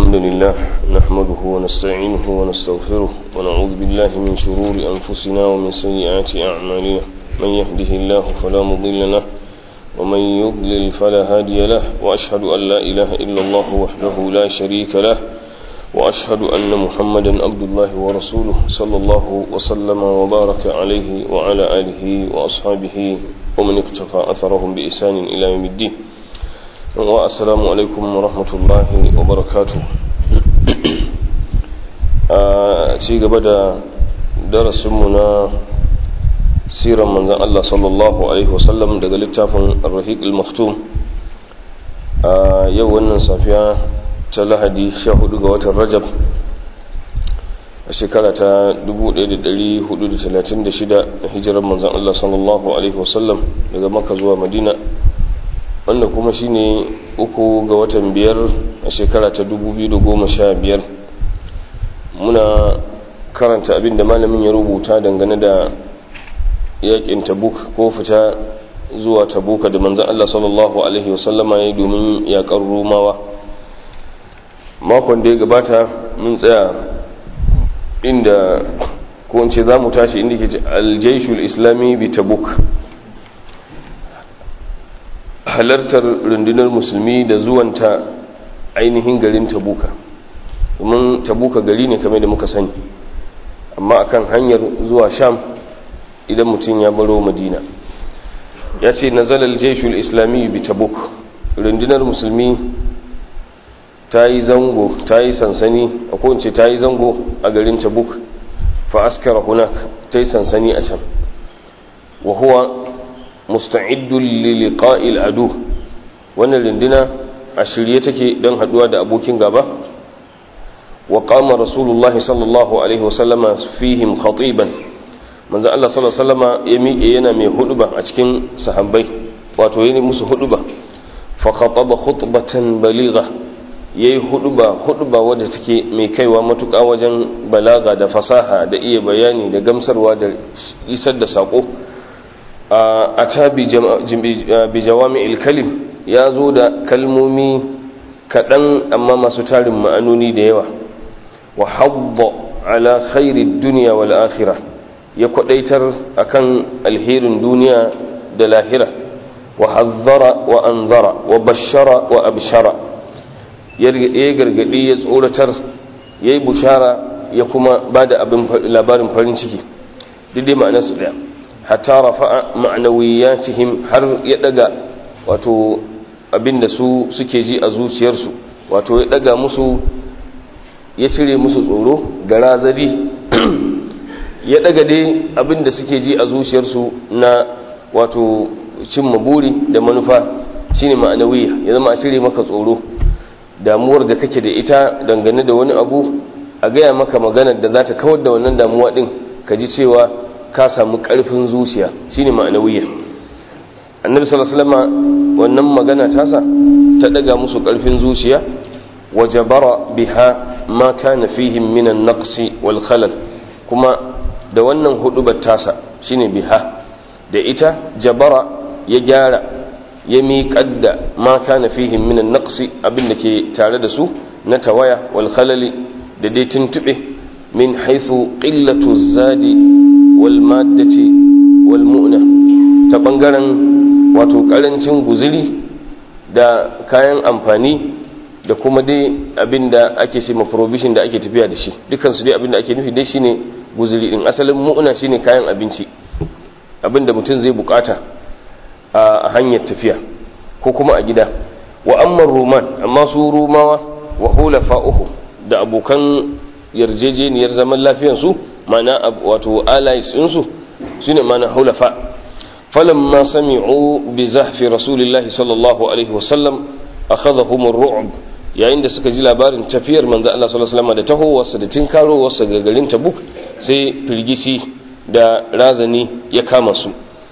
الحمد لله نحمده ونستعينه ونستغفره ونعوذ بالله من شرور أنفسنا ومن سيئات أعمالنا من يهده الله فلا مضل له ومن يضلل فلا هادي له وأشهد أن لا إله إلا الله وحده لا شريك له وأشهد أن محمدا عبد الله ورسوله صلى الله وسلم وبارك عليه وعلى آله وأصحابه ومن اقتفى أثرهم بإحسان إلى يوم الدين والسلام عليكم ورحمة الله وبركاته ci gaba da darasinmu na siran manzan Allah sallallahu Alaihi wasallam daga littafin Ar-Rahiq al-Maktum a yau wannan safiya ta lahadi 14 ga watan Rajab a shekara ta 1436 hijirar manzan Allah sallallahu Alaihi wasallam daga maka zuwa madina wanda kuma shine uku ga watan biyar a shekara ta 2015 muna karanta abin da malamin ya rubuta dangane da yakin tabuk ko fita zuwa tabuka da manzan Allah sallallahu Alaihi wasallama ya yi domin yakar rumawa makon da ya gabata mun tsaya inda ko in ce za mu tashi inda ke aljaishul islami bi tabuk halartar rundunar musulmi da zuwanta ainihin garin tabuka domin tabuka gari ne kamar da muka sani amma akan hanyar zuwa sham idan mutum ya baro madina ya ce nazalar jeshul islami bi tabuk rundunar musulmi ta yi zango ta yi sansani a kowace ta yi zango a garin tabuk fa askara hunak ta yi sansani a can wa huwa musta'iddun liliqa'il adu wannan runduna a shirye take don haduwa da abokin gaba wa qama rasulullahi sallallahu alaihi wasallama fihim khatiban manzo Allah sallallahu alaihi wasallama ya miƙe yana mai huduba a cikin sahabbai wato yayin musu huduba fa khataba khutbatan baligha yayi huduba huduba wadda take mai kaiwa matuƙa wajen balaga da fasaha da iya bayani da gamsarwa da isar da sako a ta bi jawami ilkalim ya zo da kalmomi kaɗan amma masu tarin ma'anoni da yawa wa habba ala khairi duniya wal akhira ya kwadaitar akan alherin duniya da lahira wa hazzara wa anzara wa bashara wa abshara ya gargadi ya tsoratar ya yi bushara ya kuma ba da labarin farin ciki duk dai ma'anarsu ɗaya hatta rafa'a ma'nawiyatihim har ya daga wato abinda su suke ji a zuciyarsu wato ya daga musu ya cire musu tsoro da razari ya daga dai abinda suke ji a zuciyarsu na wato cimma buri da manufa shine ma'anawiya ya zama a cire maka tsoro damuwar da kake da ita dangane da wani abu a gaya maka maganar da za ta kawar da wannan damuwa din ka ji cewa ka samu ƙarfin zuciya shine ma'anawiyya annabi sallallahu alaihi wasallam wannan magana tasa ta daga musu ƙarfin zuciya wajabara biha ma kana fihim min an-naqsi wal khalal kuma da wannan hudubar tasa shine biha da ita jabara ya gyara ya miƙar da ma kana fihim min an-naqsi abin da ke tare da su na tawaya wal khalali da dai tuntube min haythu qillatu zadi walmaddati walmu'na ta bangaren wato karancin guziri da kayan amfani da kuma dai abinda ake ce provision da ake tafiya da shi dukkan su dai abinda ake nufi dai shine guziri din asalin mu'na shine kayan abinci abinda mutum zai bukata a hanyar tafiya ko kuma a gida wa amma roman amma su rumawa wa hulafa'uhu da abokan yarjejeniyar zaman lafiyarsu mana wato allies ɗinsu su ne mana hulafa falon ma sami'u bi zahfi rasulillahi sallallahu alaihi wasallam a kaza humar ru'ub yayin da suka ji labarin tafiyar manzo Allah sallallahu alaihi wasallam da tahowarsa da tinkarowarsa ga garin tabuk sai firgici da razani ya kama su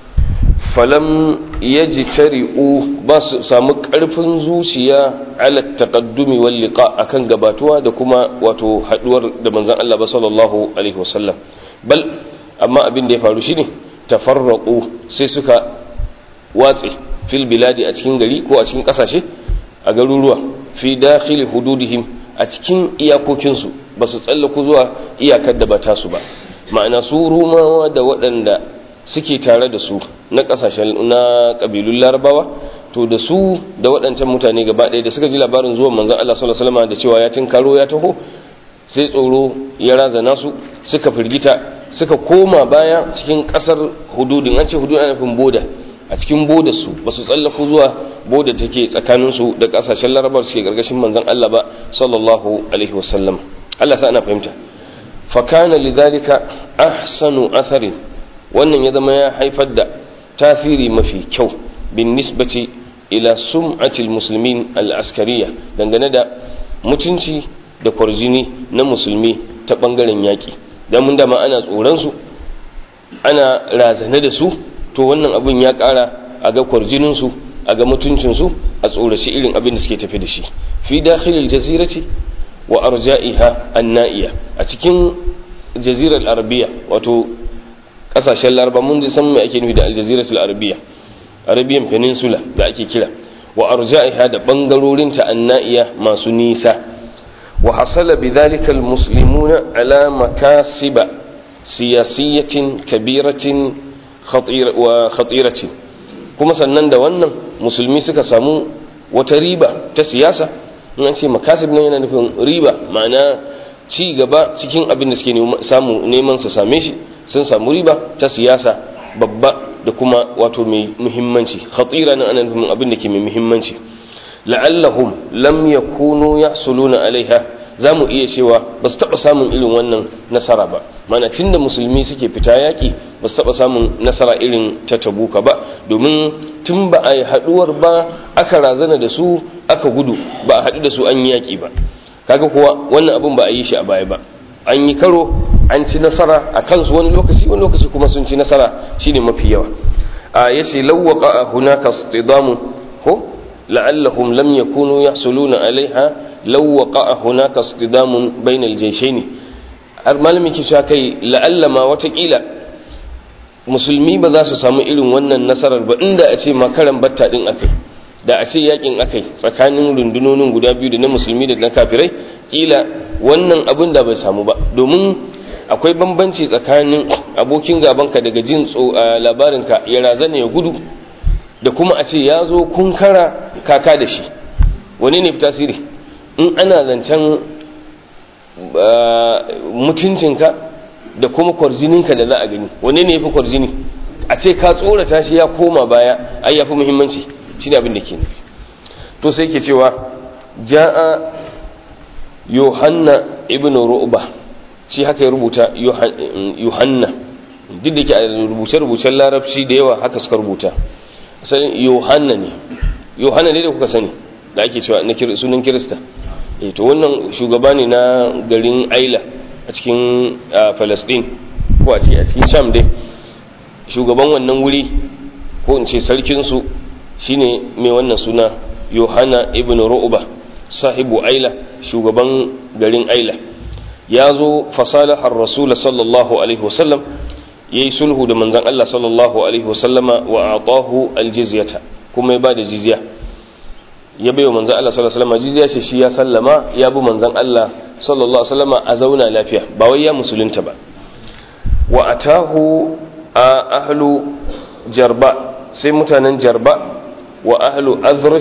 falam yaji tari'u ba su samu karfin zuciya ala taqaddumi wal liqa akan gabatuwa da kuma wato haduwar da manzon Allah ba sallallahu alaihi wasallam bal amma abin da ya faru shine tafarraqu sai suka watse fil biladi a cikin gari ko a cikin kasashe a garuruwa fi dakhili hududihim a cikin iyakokinsu ba su tsallaku zuwa iyakar da ba tasu ba ma'ana su rumawa da waɗanda suke tare da su na ƙasashen na ƙabilun larabawa to da su da waɗancan mutane gaba ɗaya da suka ji labarin zuwan manzon Allah sallallahu alaihi wasallam da cewa ya tinkaro ya taho sai tsoro ya razana su suka firgita suka koma baya cikin ƙasar hududin an ce hududin ana nufin boda a cikin boda su ba su tsallaku zuwa boda take tsakanin su da ƙasashen larabar suke gargashin manzon Allah ba sallallahu alaihi wasallam Allah sa ana fahimta fa kana lidhalika ahsanu atharin wannan ya zama ya haifar da tafiri mafi kyau bin nisbati ila sum'atil muslimin al-askariya dangane da mutunci da kwarjini na musulmi ta bangaren yaƙi don mun dama ana tsoronsu ana razane da su to wannan abin ya ƙara a ga kwarjininsu a ga mutuncinsu a tsoraci irin abin da suke tafi da shi fi dakhilil jazirati wa arja'iha anna'iya a cikin jazirar arabiya wato kasashen laraba mun ji san me ake nufi da aljaziratul arabiya arabian peninsula da ake kira wa arja'iha da bangarorinta anna'iya masu nisa wa hasala bidhalika almuslimuna ala makasiba siyasiyatin kabiratin wa khatiratin kuma sannan da wannan musulmi suka samu wata riba ta siyasa in an ce makasib nan yana nufin riba ma'ana ci gaba cikin abin da suke samu neman su same shi sun samu riba ta siyasa babba da kuma wato mai muhimmanci khatira nan ana nufin abin da ke mai muhimmanci la'allahum lam yakunu yahsuluna alaiha za mu iya cewa ba su taɓa samun irin wannan nasara ba mana tun da musulmi suke fita yaƙi ba su taɓa samun nasara irin ta tabuka ba domin tun ba a yi haɗuwar ba aka razana da su aka gudu ba a haɗu da su an yi yaƙi ba kaga kuwa wannan abin ba a yi shi a baya ba an yi karo an ci nasara a kansu wani lokaci wani lokaci kuma sun ci nasara shine mafi yawa a yace lawwaqa hunaka istidamu ko la'allahum lam yakunu yahsuluna alaiha lawwaqa hunaka istidamun bainal jayshaini har malamin ke cewa kai la'alla ma watakila musulmi ba za su samu irin wannan nasarar ba inda a ce makaran batta din akai da a ce yakin akai tsakanin rundunonin guda biyu da na musulmi da na kafirai kila wannan abin da bai samu ba domin akwai bambanci tsakanin abokin gabanka daga jin labarinka ya razana ya gudu da kuma a ce ya zo kun kara kaka da shi wani ne fi tasiri in ana zancen mutuncinka da kuma kwarjininka da za a gani wani ne ya fi kwarjini a ce ka tsorata shi ya koma baya ai ya fi muhimmanci shi ne abin da ke nufi to sai ke cewa ja'a yohanna ibn ru'ba shi haka ya rubuta yohanna duk da ke a rubuce-rubucen larabci da yawa haka suka rubuta asalin yohanna ne yohanna ne da kuka sani da ake cewa na sunan kirista e to wannan shugaba ne na garin aila a cikin palestine ko a cikin sham dai shugaban wannan wuri ko in ce sarkinsu shine mai wannan suna yohanna ibn ru'ba sahibu aila shugaban garin aila ya zo fasalahar rasul sallallahu alaihi wasallam ya yi sulhu da manzan Allah sallallahu alaihi wasallama wa atahu aljizyata kuma ya ba da jizya ya bai wa manzan Allah sallallahu alaihi wasallama jizya ce shi ya sallama ya bi manzan Allah sallallahu alaihi wasallama a zauna lafiya ba wai ya musulunta ba wa atahu a ahlu jarba sai mutanen jarba wa ahlu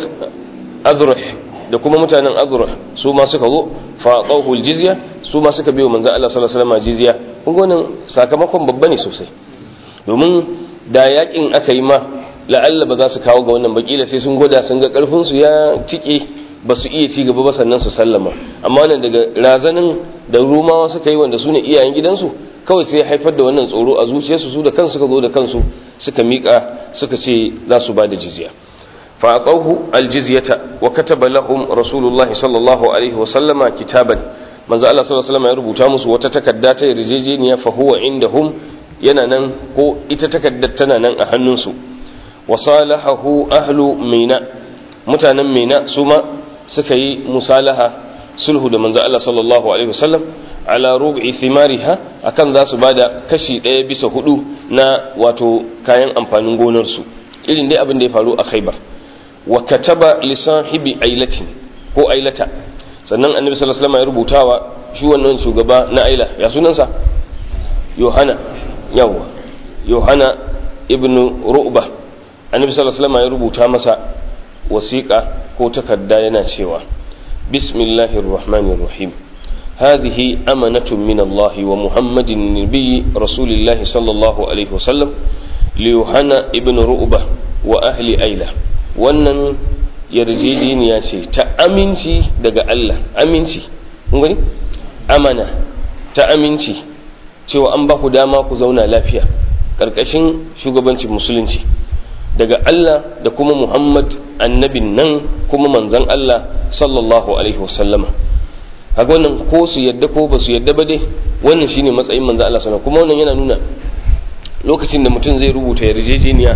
azrih da kuma mutanen azrih su ma suka zo fa tawhul jizya su ma suka biyo manzo Allah sallallahu alaihi wasallam jizya kun gonin sakamakon babba ne sosai domin da yakin aka yi ma la'alla ba za su kawo ga wannan bakila sai sun gwada sun ga karfin su ya tike ba su iya ci gaba ba sannan su sallama amma wannan daga razanin da rumawa suka yi wanda su ne iyayen gidansu kawai sai ya haifar da wannan tsoro a zuciyarsu su da kansu suka zo da kansu suka miƙa suka ce za su ba da jizya فأعطوه الجزية وكتب لهم رسول الله صلى الله عليه وسلم كتابا manzo Allah sallallahu alaihi wasallam ya rubuta musu wata takarda ta yarjejeniya fa huwa indahum yana nan ko ita takaddar tana nan a hannunsu wa salahahu ahlu mina mutanen mina su ma suka yi musalaha sulhu da manzo Allah sallallahu alaihi wasallam ala rubi thimariha akan za su bada kashi ɗaya bisa hudu na wato kayan amfanin gonar su irin dai abin da ya faru a Khaibar wa kataba li sahibi ailatin ko ailata sannan annabi sallallahu alaihi wasallam ya rubutawa shi wannan shugaba na aila ya sunansa yohana yawa yohana ibnu ru'ba annabi sallallahu alaihi wasallam ya rubuta masa wasiqa ko takarda yana cewa bismillahir rahmanir rahim هذه أمنة من الله ومحمد النبي رسول الله صلى الله عليه وسلم ليوحنا ابن رؤبة وأهل أيلة wannan yarjejeniya ce ta aminci daga Allah aminci gani amana ta aminci cewa an ba ku dama ku zauna lafiya ƙarƙashin shugabancin musulunci daga Allah da kuma Muhammad annabin nan kuma manzan Allah sallallahu alaihi wasallama haka wannan ko su yadda ko ba su yadda ba dai wannan shine matsayin manzan Allah sallallahu kuma wannan yana nuna lokacin da mutum zai rubuta yarjejeniya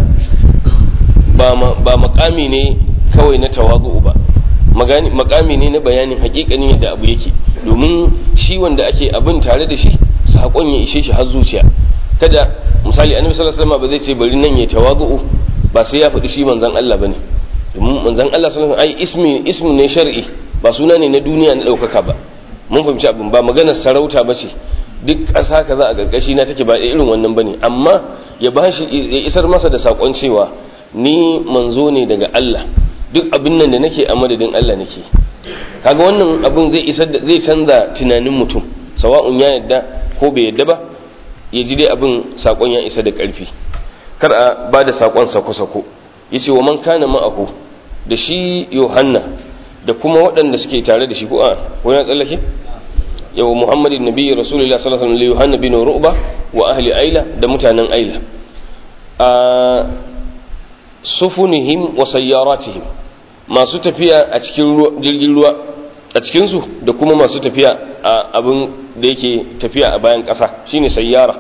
ba makami ne kawai na tawazu ba makami ne na bayanin hakikanin yadda abu yake domin shi wanda ake abin tare da shi saƙon ya ishe shi har zuciya kada misali annabi sallallahu alaihi wasallam ba zai ce bari nan ya tawazu ba sai ya faɗi shi manzon Allah bane domin manzon Allah sallallahu alaihi wasallam ai ismi ismu ne shar'i ba suna ne na duniya na ɗaukaka ba mun fahimci abin ba maganar sarauta ba ce duk ƙasa kaza a ƙarƙashi na take ba irin wannan bane amma ya bashi ya isar masa da saƙon cewa ni manzo ne daga Allah duk abin nan da nake a madadin Allah nake kaga wannan abin zai isar da zai canza tunanin mutum sawa'un ya yadda ko bai yadda ba ya ji dai abin sakon ya isa da ƙarfi kar a ba da sakon sako-sako ya ce wa man kana ma'ahu da shi yohanna da kuma waɗanda suke tare da shi ko a ko ya tsallake yau muhammadin nabi rasulullah sallallahu alaihi wasallam yohanna bin ru'ba wa ahli aila da mutanen aila a sufunihim wa sayyaratihim masu tafiya a cikin jirgin ruwa a cikinsu da kuma masu tafiya a abin da yake tafiya a bayan ƙasa shine sayyara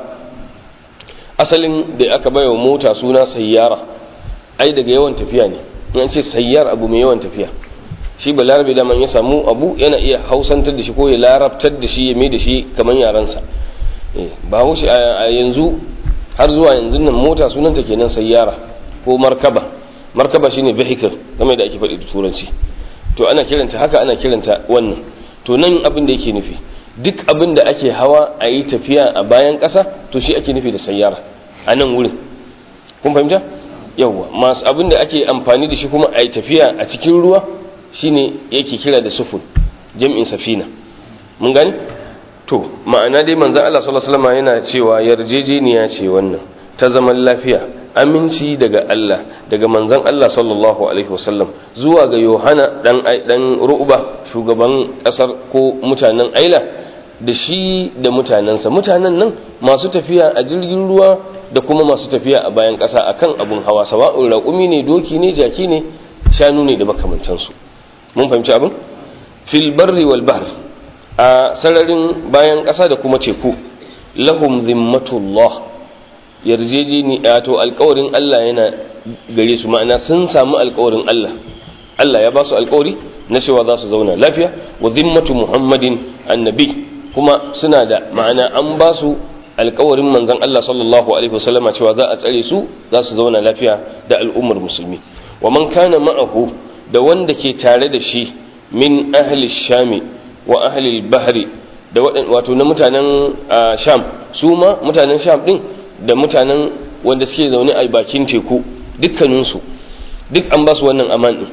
asalin da aka baiwa mota suna sayyara ai daga yawan tafiya ne in an ce sayyar abu mai yawan tafiya shi ba larabe da man ya samu abu yana iya hausantar da shi ko ya larabtar da shi ya mai da shi kamar yaransa ba wuce a yanzu har zuwa yanzu nan mota sunanta kenan sayyara ko markaba markaba shine vehicle game da ake faɗi da turanci to ana kiranta haka ana kiranta wannan to nan abin da yake nufi duk abin da ake hawa a yi tafiya a bayan ƙasa to shi ake nufi da sayyara a nan wurin kun fahimta yawwa masu abin da ake amfani da shi kuma a yi tafiya a cikin ruwa shine yake kira da sufun jam'in safina mun gani to ma'ana dai manzon Allah sallallahu alaihi wasallam yana cewa yarjejeniya ce wannan ta zaman lafiya aminci daga Allah daga manzon Allah sallallahu alaihi wasallam zuwa ga Yohana dan dan Ru'ba shugaban kasar ko mutanen Aila da shi da mutanensa mutanen nan masu tafiya a jirgin ruwa da kuma masu tafiya a bayan ƙasa akan abun hawa sawa'un raƙumi ne doki ne jaki ne shanu ne da makamantansu mun fahimci abin fil barri wal bahr a sararin bayan ƙasa da kuma teku lahum zimmatullah yarjejeni to alƙawarin Allah yana gare su ma'ana sun samu alƙawarin Allah Allah ya ba su alƙawari na cewa za su zauna lafiya wa zimmatu muhammadin annabi kuma suna da ma'ana an ba su alkawarin manzon Allah sallallahu alaihi wasallama cewa za a tsare su za su zauna lafiya da al'ummar musulmi wa man kana ma'ahu da wanda ke tare da shi min ahli shami wa ahli bahri da wato na mutanen sham su ma mutanen sham din da mutanen wanda suke zaune a bakin teku dukkaninsu duk an ba su wannan aman din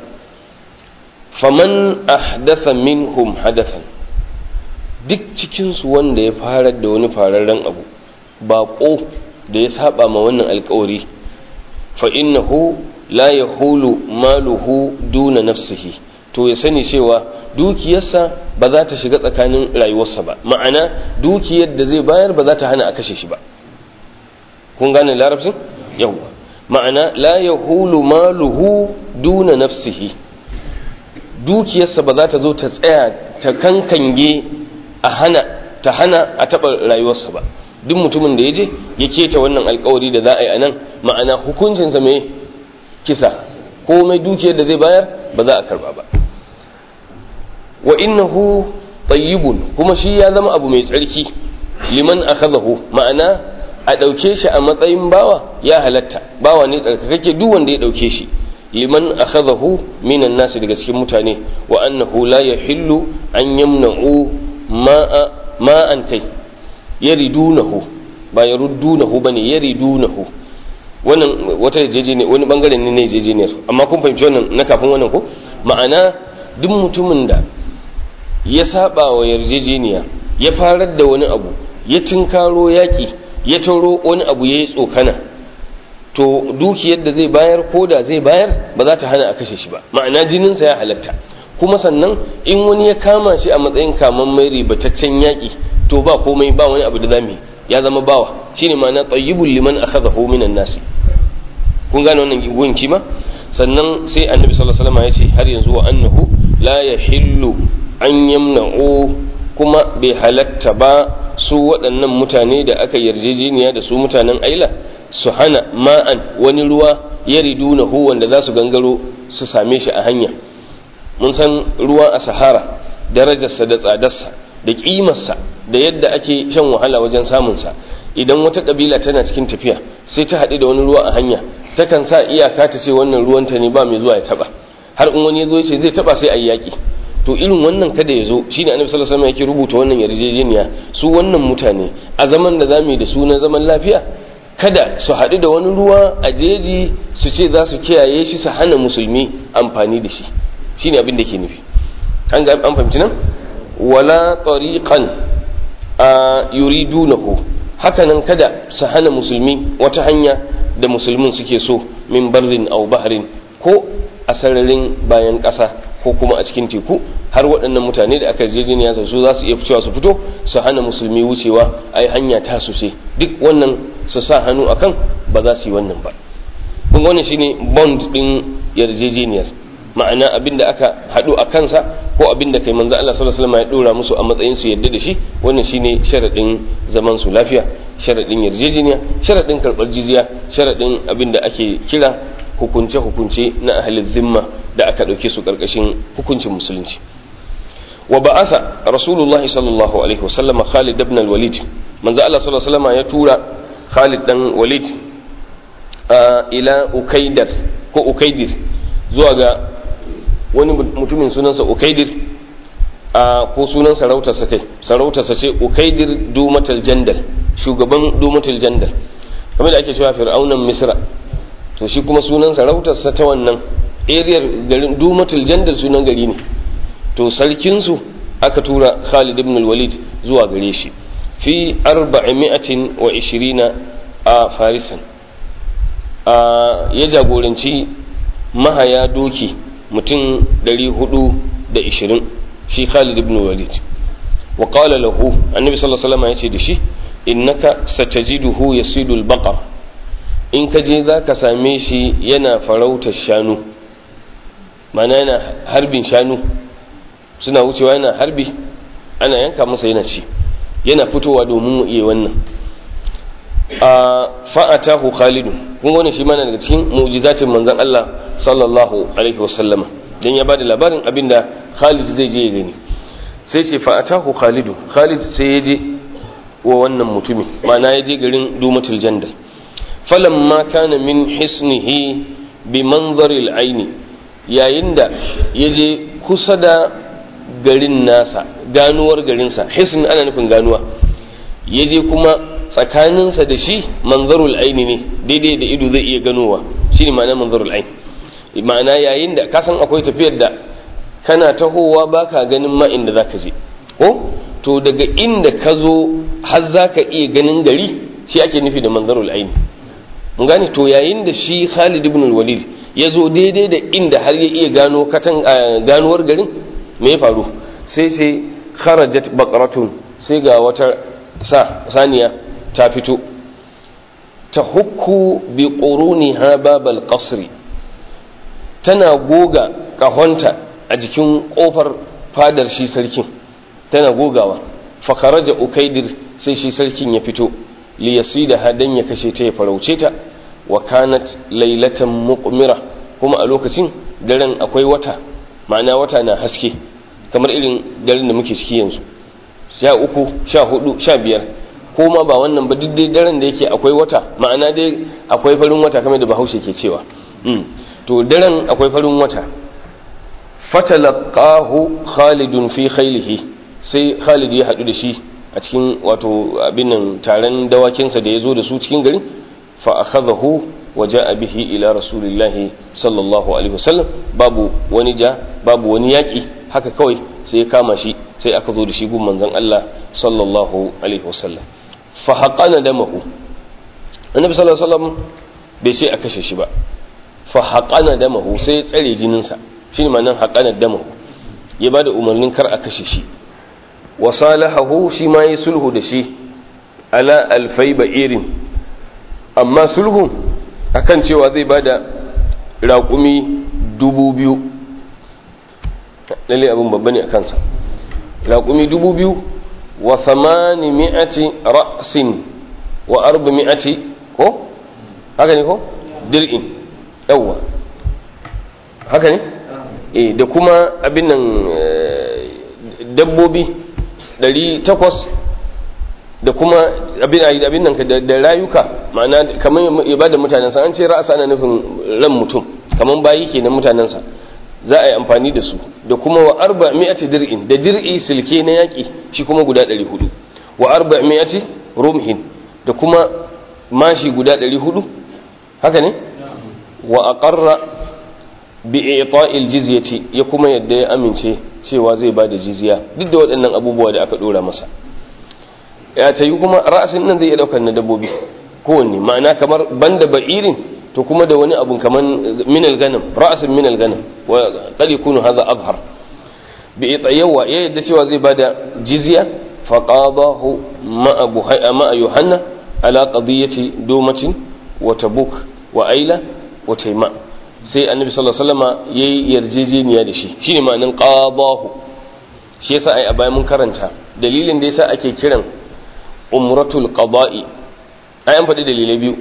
faman ahdatha minhum hadathan duk cikinsu wanda ya farar da wani fararren abu baƙo da ya saba ma wannan alkawari fa innahu la yahulu maluhu duna nafsihi to ya sani cewa dukiyarsa ba za ta shiga tsakanin rayuwarsa ba ma'ana dukiyar da zai bayar ba za ta hana a kashe shi ba kun gane larabcin yawwa ma'ana la yahulu maluhu duna nafsihi dukiyarsa ba za ta zo ta tsaya ta kankange a hana ta hana a taɓa rayuwarsa ba duk mutumin da ya je ya keta wannan alkawari da za a yi a nan ma'ana hukuncinsa mai kisa komai dukiyar da zai bayar ba za a karba ba wa innahu tayyibun kuma shi ya zama abu mai tsarki liman akhadahu ma'ana a ɗauke shi a matsayin bawa ya halatta bawa ne tsarkakakke duk wanda ya ɗauke shi liman akhadahu minan nasi daga cikin mutane wa annahu la yahillu an yamna'u ma'a ma'an kai yaridunahu ba yaruddunahu bane yaridunahu wannan wata yarjejeniya wani bangare ne na yarjejeniyar amma kun fahimci wannan na kafin wannan ko ma'ana duk mutumin da ya saba wa yarjejeniya ya farar da wani abu ya tinkaro yaki ya taro wani abu ya yi tsokana to dukiyar da zai bayar ko da zai bayar ba za ta hana a kashe shi ba ma'ana jininsa ya halatta kuma sannan in wani ya kama shi a matsayin kaman mai ribataccen yaƙi to ba komai ba wani abu da zamu ya zama bawa shine ma'ana tayyibul liman akhadahu minan nasi kun gane wannan gunki ma sannan sai annabi sallallahu alaihi wasallam ya ce har yanzu wa annahu la yahillu an yamna'u kuma bai halatta ba su waɗannan mutane da aka yarjejeniya da su mutanen aila su hana ma'an wani ruwa ya ridunahu wanda za su gangaro su same shi a hanya mun san ruwa a sahara darajarsa da tsadarsa da ƙimarsa da yadda ake shan wahala wajen samunsa idan wata ƙabila tana cikin tafiya sai ta haɗu da wani ruwa a hanya takan sa iyaka ta ce wannan ruwanta ne ba mai zuwa ya taɓa har in wani ya zo ce zai taɓa sai a yi yaƙi to irin wannan kada ya zo shine annabi sallallahu alaihi wasallam yake rubuta wannan yarjejeniya su wannan mutane a zaman da zamu yi da su na zaman lafiya kada su haɗu da wani ruwa a jeji su ce za su kiyaye shi su hana musulmi amfani da shi shine abin da ke nufi an ga an fahimci nan wala tariqan a yuridunahu hakanan kada su hana musulmi wata hanya da musulmin suke so min barrin aw bahrin ko a sararin bayan ƙasa ko kuma a cikin teku har waɗannan mutane da aka yarjejeniya su za su iya fitowa su fito su hana musulmi wucewa ai hanya ta su ce duk wannan su sa hannu akan ba za su yi wannan ba kun wannan shine bond din yarjejeniyar ma'ana abin da aka haɗu a kansa ko abin da kai manzo Allah sallallahu alaihi wasallam ya dora musu a matsayin su yadda da shi wannan shine sharadin zaman su lafiya sharadin yarjejeniya sharadin karɓar jizya sharadin abin da ake kira hukunce hukunce na ahlul zimma da aka ɗauke su ƙarƙashin hukuncin musulunci wa ba'atha rasulullahi sallallahu alaihi wasallam Khalid ibn al-Walid manzo Allah sallallahu alaihi wasallam ya tura Khalid dan Walid ila Ukaidar ko Ukaidir zuwa ga wani mutumin sunansa Ukaidir ko sunan sarautarsa kai sarautarsa ce Ukaidir Dumatul Jandal shugaban Dumatul Jandal kamar da ake cewa Fir'aunan Misra to shi kuma sunan sarautarsa ta wannan ariyar garin Dumatul Jandal sunan gari ne to sarkinsu aka tura Khalid ibn al-Walid zuwa gare shi fi arba'imi'atin wa ishirina a Farisan ya jagoranci mahaya doki mutum 420 shi Khalid ibn al-Walid wa qala lahu annabi sallallahu alaihi wasallam yace da shi innaka satajiduhu yasidul baqar in ka je zaka same shi yana farautar shanu mana yana harbin shanu suna wucewa yana harbi ana yanka masa yana ci yana fitowa domin mu iya wannan a fa'atahu khalidu kun wani shi mana daga cikin mu'jizatin manzon Allah sallallahu alaihi wasallama dan ya bada labarin abinda Khalid zai je ya gani sai ce fa'atahu khalidu Khalid sai ya je wa wannan mutumi ma'ana ya je garin Dumatul Jandal falamma kana min hisnihi bi manzaril aini yayin da ya je kusa da garin nasa ganuwar garinsa hisn ana nufin ganuwa ya je kuma tsakaninsa da shi manzarul aini ne daidai da ido zai iya ganowa shi ne ma'ana manzarul aini ma'ana yayin da ka san akwai tafiyar da kana tahowa baka ganin ma inda za ka je ko to daga inda ka zo har za ka iya ganin gari shi ake nufi da manzarul aini mun gane to yayin da shi Khalid ibn walid ya zo daidai da inda har ya iya gano katan ganuwar garin me ya faru sai sai kharajat baqaratun sai ga wata sa saniya ta fito ta hukku bi quruniha babal qasri tana goga kahonta a jikin kofar fadar shi sarkin tana gogawa fa kharaja ukaidir sai shi sarkin ya fito li yasida hadan ya kashe ta ya farauce ta wa kanat lailatan muqmira kuma a lokacin daren akwai wata ma'ana wata na haske kamar irin daren da muke ciki yanzu sha uku sha hudu sha biyar ko ma ba wannan ba duk dai daren da yake akwai wata ma'ana dai akwai farin wata kamar da bahaushe ke cewa to daren akwai farin wata fatalaqahu khalidun fi khaylihi sai khalid ya hadu da shi a cikin wato abin nan taron dawakinsa da ya zo da su cikin gari fa akhadahu wa ja'a bihi ila rasulillahi sallallahu alaihi wasallam babu wani ja babu wani yaki haka kawai sai ya kama shi sai aka zo da shi gun manzon Allah sallallahu alaihi wasallam fa haqana damahu annabi sallallahu alaihi wasallam bai sai a kashe shi ba fa haqana damahu sai ya tsare jininsa shine ma'anar haqana damahu ya bada umarnin kar a kashe shi wa salahahu shi ma yi sulhu da shi ala alfai ba'irin amma sulhu akan cewa zai bada raƙumi dubu biyu lalle abin babba ne a kansa raƙumi dubu biyu wa thamani mi'ati ra'sin wa arba mi'ati ko haka ne ko dir'in yawwa haka ne eh da kuma abin nan dabbobi ɗari takwas da kuma abin nan da rayuka ma'ana kamar ya ba da mutanensa an ce ra'asa ana nufin ran mutum kamar bayi ke na mutanensa za a yi amfani da su da kuma wa arba mi'ati dir'in da dir'i silke na yaƙi shi kuma guda ɗari hudu wa arba mi'ati rumhin da kuma mashi guda ɗari hudu haka ne wa aqarra bi i'ta'il jizyati ya kuma yadda ya amince cewa zai ba da jizya duk da waɗannan abubuwa da aka ɗora masa ya ta yi kuma ra'asin nan zai iya ɗaukar na dabbobi kowanne ma'ana kamar banda ba'irin to kuma da wani abun kamar minal ganam ra'asin minal ganam wa qad yakunu hadha azhar bi itayawa ya yadda cewa zai ba da jizya fa qadahu ma'a buhayya ma'a yuhanna ala qadiyati dumatin wa tabuk wa aila wa tayma sai annabi sallallahu alaihi wasallama yayi yarjejeniya da shi shine ma'anin qadahu shi yasa ai a bayan mun karanta dalilin da yasa ake kiran umratul qada'i ai an faɗi dalilai biyu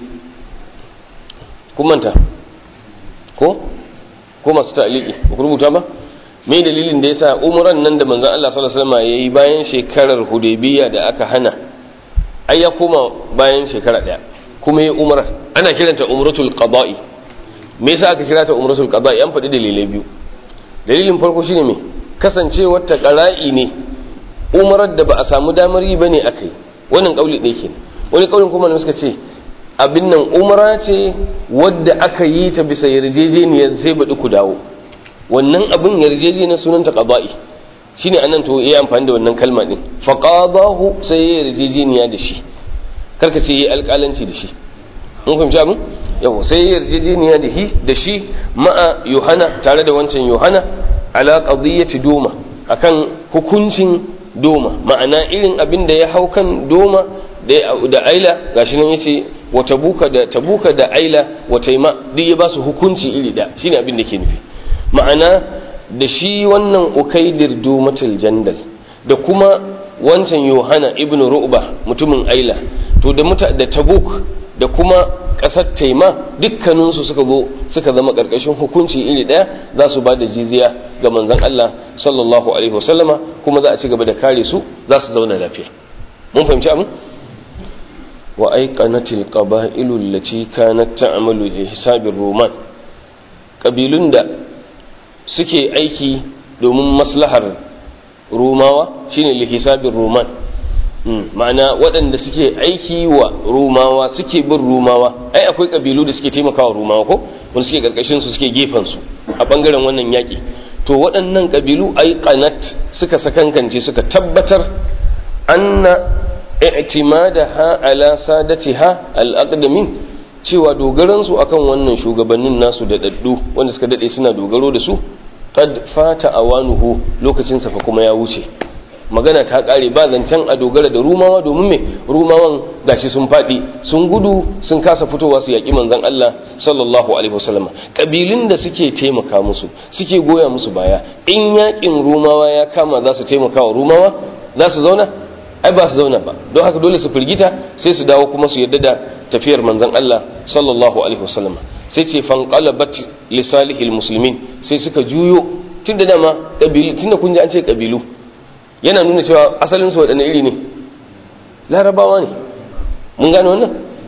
kun manta ko ko masu ta'liqi ku rubuta ba me dalilin da yasa umran nan da manzon Allah sallallahu alaihi wasallama yayi bayan shekarar hudaybiya da aka hana ai ya koma bayan shekara daya kuma yayi umrar ana kiranta umratul qada'i me yasa aka kira ta umratul qada yan faɗi dalilai biyu dalilin farko shine me kasancewar ta qara'i ne umrar da ba a samu damar yi bane akai wannan kauli ɗaya kenan wani kaulin kuma ne suka ce abin nan umra ce wadda aka yi ta bisa yarjejeniyar sai baɗi ku dawo wannan abin yarjejeniyar sunanta qada'i shine anan to yayi amfani da wannan kalma din fa qadahu sai ya yarjejeniya da shi karka ce yayi alƙalanci da shi mun fahimci abin yau sai yarjejeniya da shi da shi ma'a yohana tare da wancan yohana ala qadiyyati doma akan hukuncin doma ma'ana irin abin da ya hau kan doma da aila gashi nan yace wa tabuka da tabuka da aila wa taima duk ya ba su hukunci iri da shine abin da ke nufi ma'ana da shi wannan ukaidir domatul jandal da kuma wancan yohana ibn ru'ba mutumin aila to da muta da tabuk da kuma ƙasar taima dukkaninsu suka zo suka zama ƙarƙashin hukunci iri ɗaya za su ba da jiziya ga manzon Allah sallallahu alaihi wasallama kuma za a ci gaba da kare su za su zauna lafiya mun fahimci abin wa aiqanatil qaba'ilu allati kanat ta'malu li hisabir roman kabilun da suke aiki domin maslahar rumawa shine li hisabir roman ma'ana waɗanda suke aiki wa rumawa suke bin rumawa ai akwai ƙabilu da suke taimakawa rumawa ko wanda suke ƙarƙashin su suke gefen su a ɓangaren wannan yaƙi to waɗannan ƙabilu ai qanat suka sakankance suka tabbatar anna i'timadaha ala sadatiha al-aqdamin cewa dogaran su akan wannan shugabannin nasu da daddu wanda suka dade suna dogaro da su qad fata awanuhu lokacin sa fa kuma ya wuce magana ta kare ba zancen a dogara da rumawa domin me rumawan gashi sun faɗi sun gudu sun kasa fitowa su yaƙi manzon Allah sallallahu alaihi wasallam kabilun da suke taimaka musu suke goya musu baya in yaƙin rumawa ya kama za su taimaka wa rumawa za su zauna ai ba su zauna ba don haka dole su firgita sai su dawo kuma su yarda da tafiyar manzon Allah sallallahu alaihi wasallam sai ce fanqalabat li salihil muslimin sai suka juyo tunda dama kabilu tunda kun ji an ce kabilu yana nuna cewa asalin su waɗanne iri ne larabawa ne mun gane wannan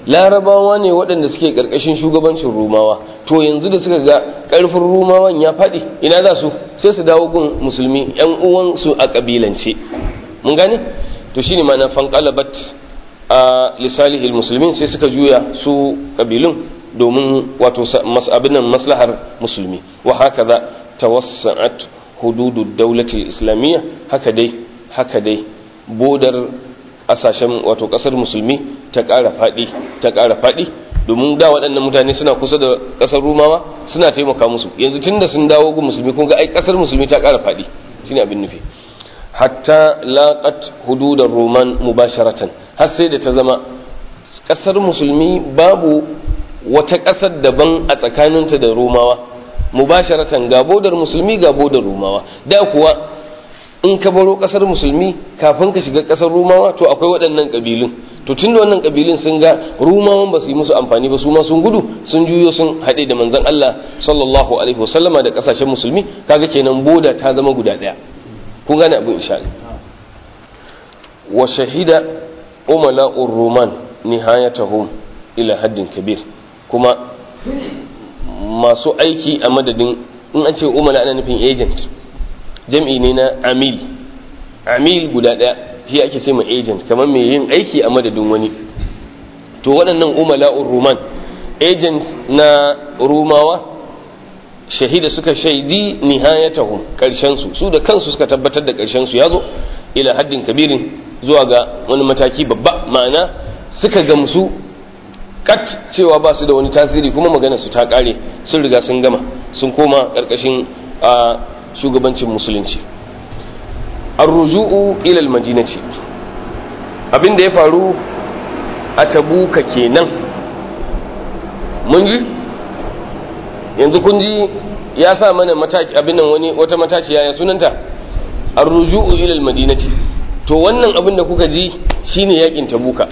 larabawa ne waɗanda suke ƙarƙashin shugabancin rumawa to yanzu da suka ga ƙarfin rumawan ya faɗi ina za su sai su dawo gun musulmi yan uwansu a ƙabilance mun gane to shine ma'ana fanqalabat a lisalihil musulmin sai suka juya su ƙabilun domin wato abin nan maslahar musulmi wa haka za tawassa'at hududud daulatil islamiyya haka dai haka dai bodar kasashen wato kasar musulmi ta ƙara faɗi ta ƙara faɗi domin da waɗannan mutane suna kusa da ƙasar rumawa suna taimaka musu yanzu tun da sun dawo ga musulmi kun ga ai ƙasar musulmi ta ƙara faɗi shine abin nufi hatta laqat hududar roman mubasharatan har sai da ta zama ƙasar musulmi babu wata ƙasar daban a tsakaninta da romawa mubasharatan ga bodar musulmi ga bodar romawa da kuwa in ka baro kasar musulmi kafin ka shiga kasar rumawa to akwai waɗannan ƙabilun to tun da wannan ƙabilun sun ga rumawan ba su yi musu amfani ba su ma sun gudu sun juyo sun haɗe da manzon Allah sallallahu alaihi wasallama da ƙasashen musulmi kaga kenan boda ta zama guda ɗaya kun gane abin insha wa shahida umala'ur ruman nihayatahum ila haddin kabir kuma masu aiki a madadin in an ce umala ana nufin agent jam'i ne na amil amil guda ɗaya shi ake ce ma agent kamar mai yin aiki a madadin wani to waɗannan umala'ur ruman agent na rumawa shahida suka shaidi nihayatahum karshen su su da kansu suka tabbatar da karshen su yazo ila haddin kabirin zuwa ga wani mataki babba ma'ana suka gamsu kat cewa ba su da wani tasiri kuma magana su ta kare sun riga sun gama sun koma karkashin a shugabancin musulunci arruju'u ila almadinati abin da ya faru a tabuka kenan mun ji yanzu kun ji ya sa mana mataki abin nan wani wata mataciya ya sunanta arruju'u ila almadinati to wannan abin da kuka ji shine yakin tabuka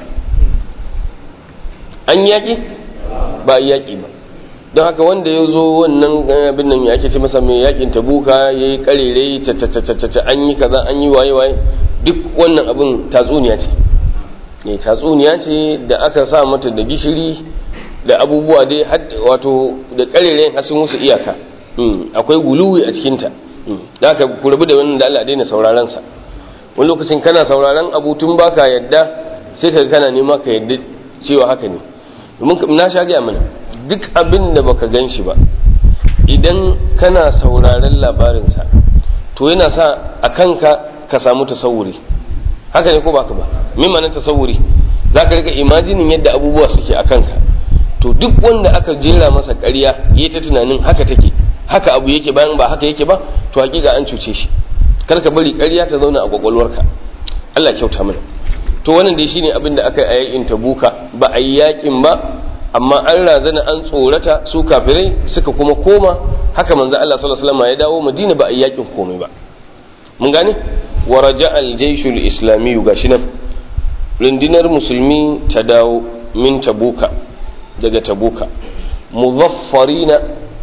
an yaki ba yaki ba don haka wanda ya zo wannan abin nan ake ce masa mai yakin tabuka ya yi karere ta an yi kaza an yi waye-waye duk wannan abin tatsuniya ce ne tatsuniya ce da aka sa mata da gishiri da abubuwa dai wato da karere har sun musu iyaka akwai guluwi a cikinta da aka ku rabu da wannan da Allah daina sauraron sa wani lokacin kana sauraron abu tun baka yadda sai ka kana nema ka yadda cewa haka ne domin na sha gaya mana duk abin da baka gan shi ba idan kana sauraren labarinsa to yana sa a kanka ka samu tasawuri haka ne ko baka ba mimanin tasawuri za ka rika imajinin yadda abubuwa suke a kanka to duk wanda aka jera masa ƙarya ya ta tunanin haka take haka abu yake bayan ba haka yake ba to hakika an cuce shi kar ka bari ƙarya ta zauna a kwakwalwarka Allah kyauta mana to wannan dai shine abin da aka yi a yakin tabuka ba a yi yakin ba amma an razana an tsorata su kafirai suka kuma koma haka manzo Allah sallallahu alaihi wasallam ya dawo Madina ba a yakin komai ba mun gane wa raja'a al-jaysh al-islami gashi nan rundunar musulmi ta dawo min tabuka daga tabuka muzaffarina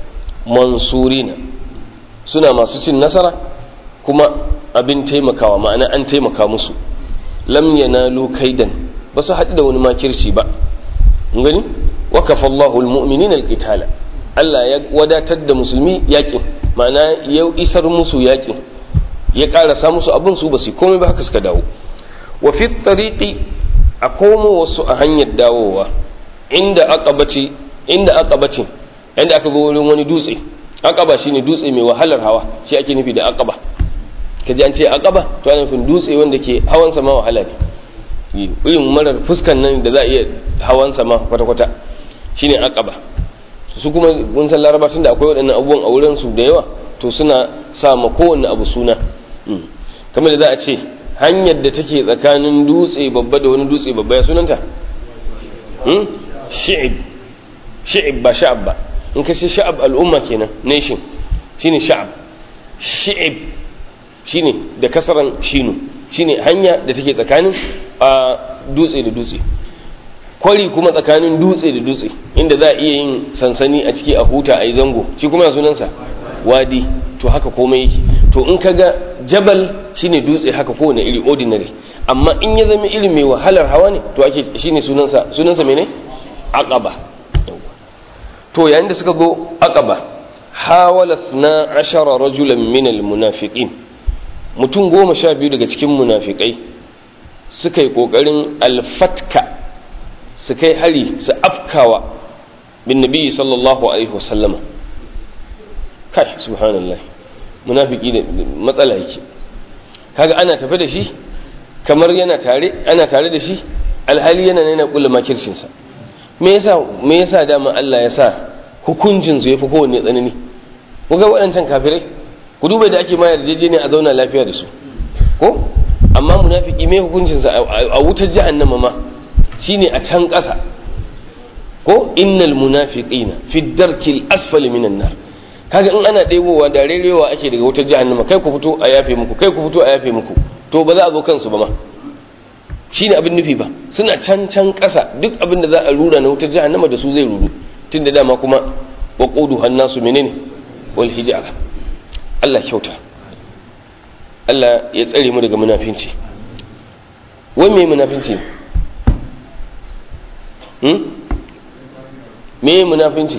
mansurina suna masu cin nasara kuma abin taimakawa ma'ana an taimaka musu lam yanalu kaidan ba su haɗu da wani makirci ba gani wakafa Allahu almu'minina alqitala Allah ya wadatar da musulmi yakin ma'ana ya isar musu yakin ya karasa musu abin su basu komai ba haka suka dawo wa fi tariqi a komo wasu a hanyar dawowa inda aqabati inda aqabati inda aka zo wurin wani dutse aqaba shine dutse mai wahalar hawa shi ake nufi da aqaba kaji an ce aqaba to ana nufin dutse wanda ke hawan sama wahala ne irin marar fuskan nan da za a iya hawan sama kwata-kwata shine aqaba su kuma mun san laraba tun da akwai waɗannan abubuwan a wurin su da yawa to suna sa ma kowanne abu suna kamar da za a ce hanyar da take tsakanin dutse babba da wani dutse babba ya sunanta shi'ib shi'ib ba sha'ab ba in ka ce sha'ab al'umma kenan nation shine sha'ab shi'ib shine da kasaran shinu shine hanya da take tsakanin a dutse da dutse kwari kuma tsakanin dutse da dutse inda za a iya yin sansani a ciki a huta a yi zango shi kuma ya sunansa wadi to haka komai yake to in kaga jabal shine dutse haka kowane iri ordinary amma in ya zama iri mai wahalar hawa ne to ake shine sunansa sunansa mene aqaba to yayin da suka go aqaba hawala 12 rajulan min almunafiqin mutum goma sha biyu daga cikin munafikai suka yi kokarin alfatka su kai hari su afkawa bin nabi sallallahu alaihi wasallama kai subhanallah munafiki da matsala yake kaga ana tafi da shi kamar yana tare ana tare da shi alhali yana nuna kula makircin sa me yasa me yasa dama Allah ya sa hukuncin su yafi kowanne tsanani ku ga waɗancan kafirai ku duba da ake ma yarjejeniya a zauna lafiya da su ko amma munafiki me hukuncin sa a wutar jahannama ma shine a can ƙasa ko innal munafiqina fi darkil asfali minan nar kaga in ana ɗebowa da rerewa ake daga wutar jahannama kai ku fito a yafe muku kai ku fito a yafe muku to ba za a zo kansu ba ma shine abin nufi ba suna can can ƙasa duk abin da za a rura na wutar jahannama da su zai ruru tun da dama kuma wa qudu hannasu menene wal hijara Allah kyauta Allah ya tsare mu daga munafinci wai me munafinci hmm me munafinci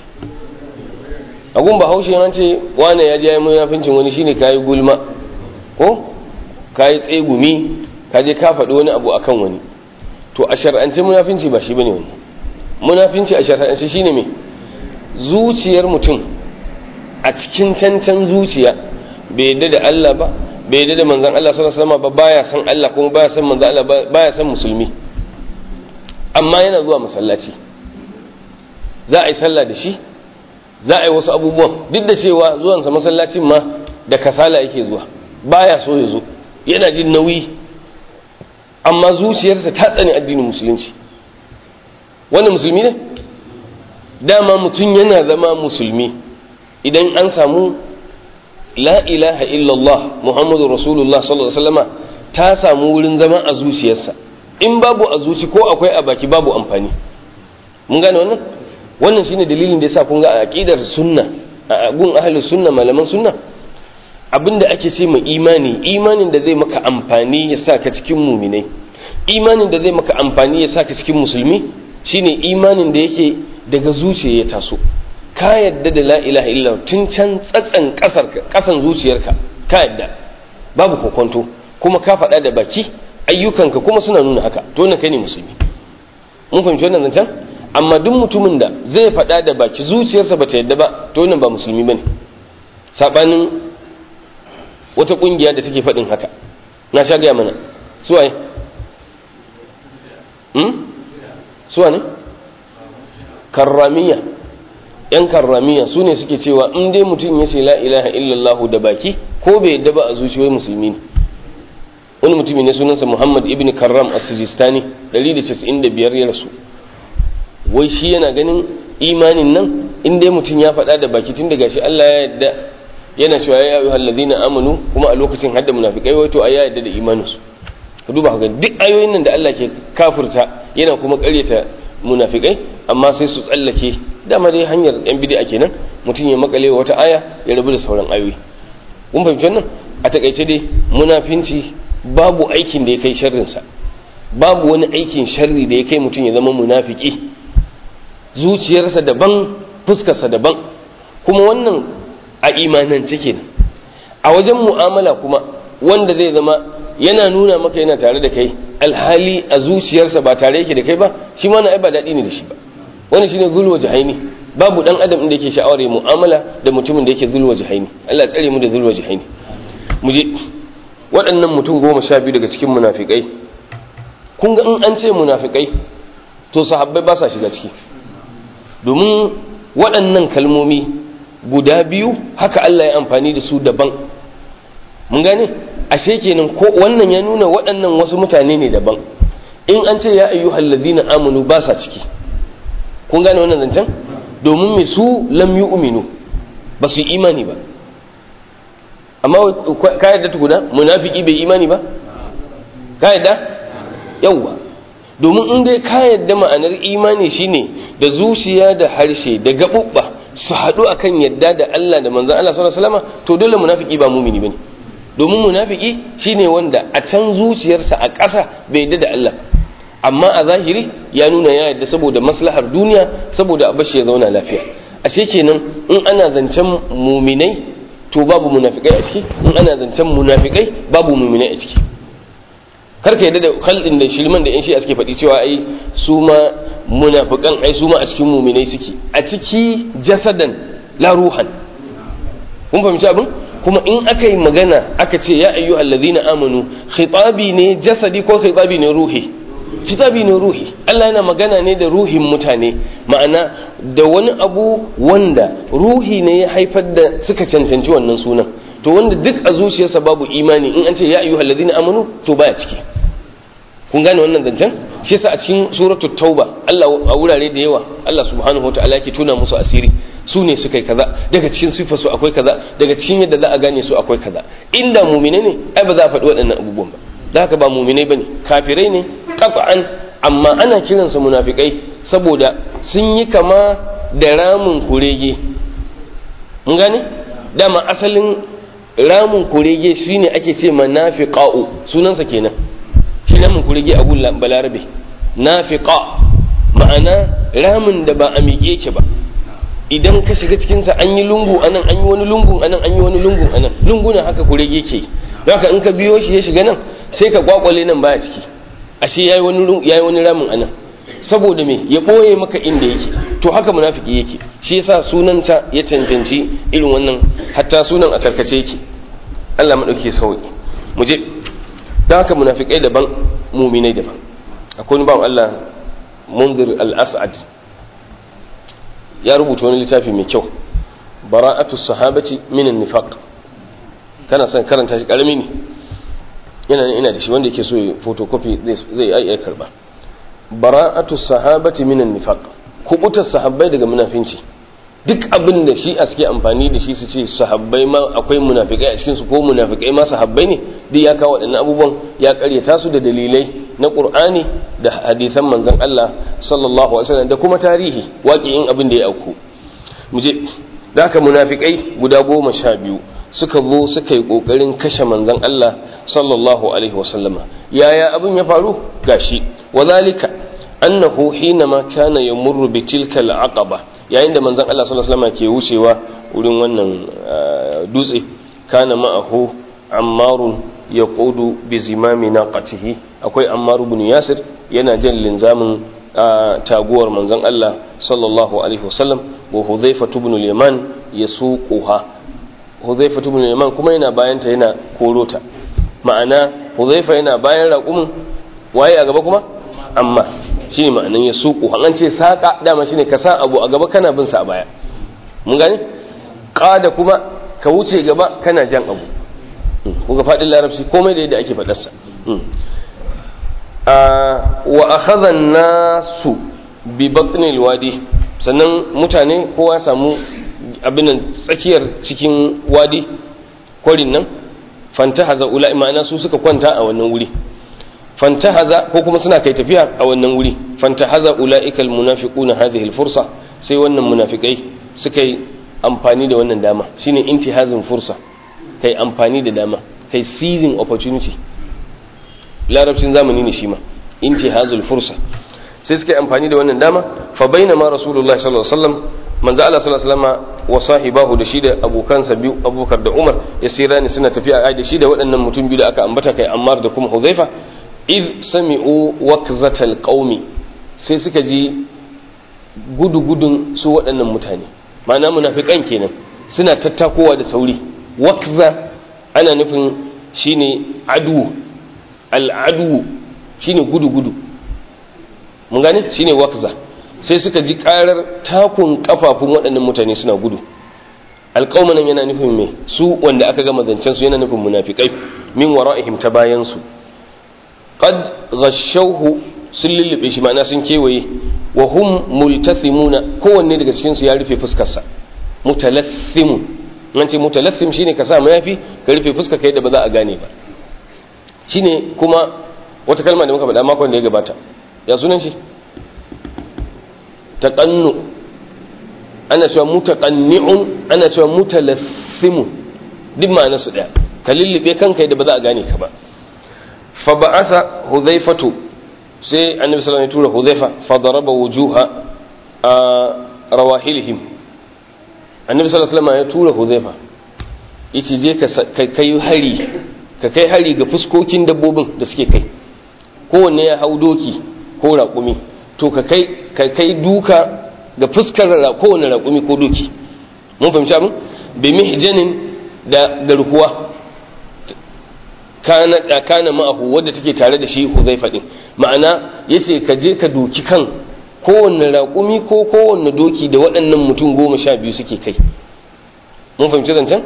agun ba haushe an ce wane ya je ya munafincin wani shine kayi gulma ko kayi tsegumi ka je ka faɗi wani abu akan wani to a shar'ance munafinci ba shi bane wani munafinci a shar'ance shine me zuciyar mutum a cikin cancan zuciya bai yadda da Allah ba bai yadda da manzon Allah sallallahu alaihi wasallam ba baya san Allah kuma baya san manzon Allah baya san musulmi amma yana zuwa masallaci za a yi sallah da shi za a yi wasu abubuwan duk da cewa zuwansa masallacin ma da kasala yake zuwa baya so ya zo yana jin nauyi amma zuciyarsa ta tsani addinin musulunci wannan musulmi ne dama mutum yana zama musulmi idan an samu la ilaha illallah muhammadu rasulullah sallallahu alaihi wasallama ta samu wurin zama a zuciyarsa in babu a zuci ko akwai a baki babu amfani mun gane wannan wannan shine dalilin da yasa kun ga a aqidar sunna a gun ahlus sunna malaman sunna abinda ake ce mai imani imanin da zai maka amfani ya sa ka cikin muminai imanin da zai maka amfani ya sa ka cikin musulmi shine imanin da yake daga zuciya ya taso ka yadda da la ilaha illallah tun can tsatsan kasar kasan zuciyarka ka yadda babu kokonto kuma ka faɗa da baki ayyukanka kuma suna nuna haka to na kai ne musulmi mun fahimci wannan zancen amma duk mutumin da zai faɗa da baki zuciyarsa bata yadda ba to nan ba musulmi bane sabanin wata kungiya da take faɗin haka na sha gaya mana suwaye hmm? suwa ne karramiya yan karramiya su ne suke cewa in dai mutum ya ce la ilaha illallah da baki ko bai yadda ba a zuciyar musulmi ne wani mutumi ne sunansa muhammad ibn karram as-sijistani 195 ya rasu wai shi yana ganin imanin nan in dai mutum ya faɗa da baki tun daga shi Allah ya yadda yana cewa ya ayyuhal ladina amanu kuma a lokacin hadda munafikai wato a ya yadda da imanin su ka duba ga duk ayoyin nan da Allah ke kafirta yana kuma ƙaryata munafikai amma sai su tsallake dama dai hanyar yan bid'a kenan mutum ya makale wata aya ya rabu da sauran ayoyi kun fahimci wannan a takaice dai munafinci babu aikin da ya kai sharrin sa babu wani aikin sharri da ya kai mutum ya zama munafiki zuciyarsa daban fuskarsa daban kuma wannan a imanance kenan a wajen mu'amala kuma wanda zai zama yana nuna maka yana tare da kai alhali a zuciyarsa ba tare yake da kai ba shi ma na ai ba daɗi ne da shi ba wani shine zulwa jahaini babu dan adam da yake sha'awar ya mu'amala da mutumin da yake zulwa jahaini Allah tsare mu da zulwa jahaini mu je waɗannan mutum goma sha biyu daga cikin munafikai kun ga in an ce munafikai to sahabbai ba sa shiga ciki domin waɗannan kalmomi guda biyu haka Allah ya amfani da su daban mun gane ashe kenan ko wannan ya nuna waɗannan wasu mutane ne daban in an ce ya ayyuhal ladina amanu ba sa ciki kun gane wannan zancen domin me su lam yu'minu ba su yi imani ba amma ka yadda tukuna munafiki bai imani ba ka yadda yawwa domin in dai ka yadda ma'anar imani shine da zuciya da harshe da gaɓuɓɓa su haɗu akan yadda da Allah da manzon Allah sallallahu alaihi wasallam to dole munafiki ba mumini bane domin munafiki shine wanda a can zuciyarsa a ƙasa bai yadda da Allah amma a zahiri ya nuna ya yadda saboda maslahar duniya saboda abashi ya zauna lafiya ashe kenan in ana zancen muminai to babu munafikai a ciki in ana zancen munafikai babu muminai a ciki karka yadda da khalɗin da shirman da yan shi suke faɗi cewa ai su ma munafikan ai su ma a cikin muminai suke a ciki jasadan la ruhan kun fahimci abin kuma in aka yi magana aka ce ya ayyu allazina amanu khitabi ne jasadi ko khitabi ne ruhi khitabi ne ruhi Allah yana magana ne da ruhin mutane ma'ana da wani abu wanda ruhi ne ya haifar da suka cancanci wannan sunan to wanda duk a zuciyarsa babu imani in an ce ya ayyu allazina amanu to baya ciki kun gane wannan zancen shi yasa a cikin suratul tauba Allah a wurare da yawa Allah subhanahu wataala yake tuna musu asiri su ne suka yi kaza daga cikin sifar su akwai kaza daga cikin yadda za a gane su akwai kaza inda mumine ne ai ba za a faɗi waɗannan abubuwan ba da haka ba muminai bane kafirai ne qat'an amma ana kiransa munafikai saboda sun yi kama da ramin kurege mun gane dama asalin ramin kurege shine ake ce manafiqa'u sunansa kenan shi ramin kurege abu balarabe nafiqa ma'ana ramin da ba a miƙe ke ba idan ka shiga cikinsa an yi lungu anan an yi wani lungu anan an yi wani lungu anan lunguna haka kurege ke haka in ka biyo shi ya shiga nan sai ka kwakwale nan baya ciki ashe yayi wani yayi wani ramin anan saboda me ya boye maka inda yake to haka munafiki yake shi yasa sunanta ya cancanci irin wannan hatta sunan a karkace yake Allah madauke sauki mu je dan haka munafikai daban muminai daban akwai wani bawan Allah munzir al-as'ad ya rubuta wani littafi mai kyau bara'atu sahabati minan nifaq kana son karanta shi karami ne yana ina da shi wanda yake so ya photocopy zai ai ai karba bara'atu sahabati minan nifaq kubutar sahabbai daga munafinci duk abin da shi a suke amfani da shi su ce sahabbai ma akwai munafikai a cikin su ko munafikai ma sahabbai ne duk ya kawo waɗannan abubuwan ya karyata su da dalilai na qur'ani da hadisan manzon Allah sallallahu alaihi wasallam da kuma tarihi waƙi'in abin da ya auku mu je da haka munafikai guda goma sha biyu suka zo suka yi ƙoƙarin kashe manzon Allah sallallahu alaihi wasallama yaya abin ya faru gashi wazalika annahu hinama kana yamurru bi tilka al-aqaba yayin da manzon Allah sallallahu alaihi wasallama ke wucewa wurin wannan dutse kana ma'ahu ammarun yaqudu bi zimami naqatihi akwai ammar ibn yasir yana jan linzamin taguwar manzon Allah sallallahu alaihi wasallam wa hudhayfa ibn al-yaman yasuquha hudhayfa ibn al-yaman kuma yana bayanta yana korota ma'ana hudhayfa yana bayan raƙumin waye a gaba kuma amma shine ma'anan yasuqu an ce saqa dama shine ka sa abu a gaba kana bin sa a baya mun gane qada kuma ka wuce gaba kana jan abu kuga fadin larabci komai da yadda ake faɗarsa wa akhadha nasu bi batnil wadi sannan mutane kowa samu abin tsakiyar cikin wadi kwarin nan fantahaza ula'i ma'ana su suka kwanta a wannan wuri fantahaza ko kuma suna kai tafiya a wannan wuri fantahaza ula'ika almunafiquna hadhihi alfursa sai wannan munafikai suka yi amfani da wannan dama shine intihazin fursa kai amfani da dama kai seizing opportunity larabcin zamani ne shi ma intihazul fursa sai suka yi amfani da wannan dama fa bainama rasulullahi sallallahu alaihi wasallam manzo Allah sallallahu alaihi wasallam wa sahibahu da shi da abokansa biyu Abubakar da Umar ya ni suna tafiya ai da shi da waɗannan mutum biyu da aka ambata kai Ammar da kuma Huzaifa id sami'u waqzatal qaumi sai suka ji gudu gudun su waɗannan mutane ma'ana munafikan kenan suna tattakowa da sauri waqza ana nufin shine adu al'adu shine gudu gudu mun gane shine waqza sai suka ji karar takun kafafun waɗannan mutane suna gudu alƙaumanan yana nufin me su wanda aka gama zancen su yana nufin munafikai min wara'ihim ta bayan su qad ghashawhu sun lullube shi ma'ana sun kewaye wa hum multathimuna kowanne daga cikin su ya rufe fuskar sa mutalathimun nan ce mutalathim shine ka sa mayafi ka rufe fuskar kai da ba za a gane ba shine kuma wata kalma da muka faɗa makon da ya gabata ya sunan shi taƙannu ana cewa mutaƙanni'un ana cewa mutalassimu duk ma'ana su ɗaya ka lullube kanka da ba za a gane ka ba fa ba'atha huzaifatu sai annabi sallallahu alaihi wasallam ya tura hudhaifa fa daraba wujuha rawahilihim annabi sallallahu alaihi wasallam ya tura hudhaifa yace je ka kai hari ka kai hari ga fuskokin dabbobin da suke kai kowanne ya hau doki ko raƙumi to ka kai ka kai duka ga fuskar kowanne raƙumi ko doki mun fahimci abin bi mihjanin da garkuwa kana da kana ma'ahu wadda take tare da shi Huzaifa din ma'ana yace ka je ka doki kan kowanne raƙumi ko kowanne doki da waɗannan mutum goma sha biyu suke kai mun fahimci zancen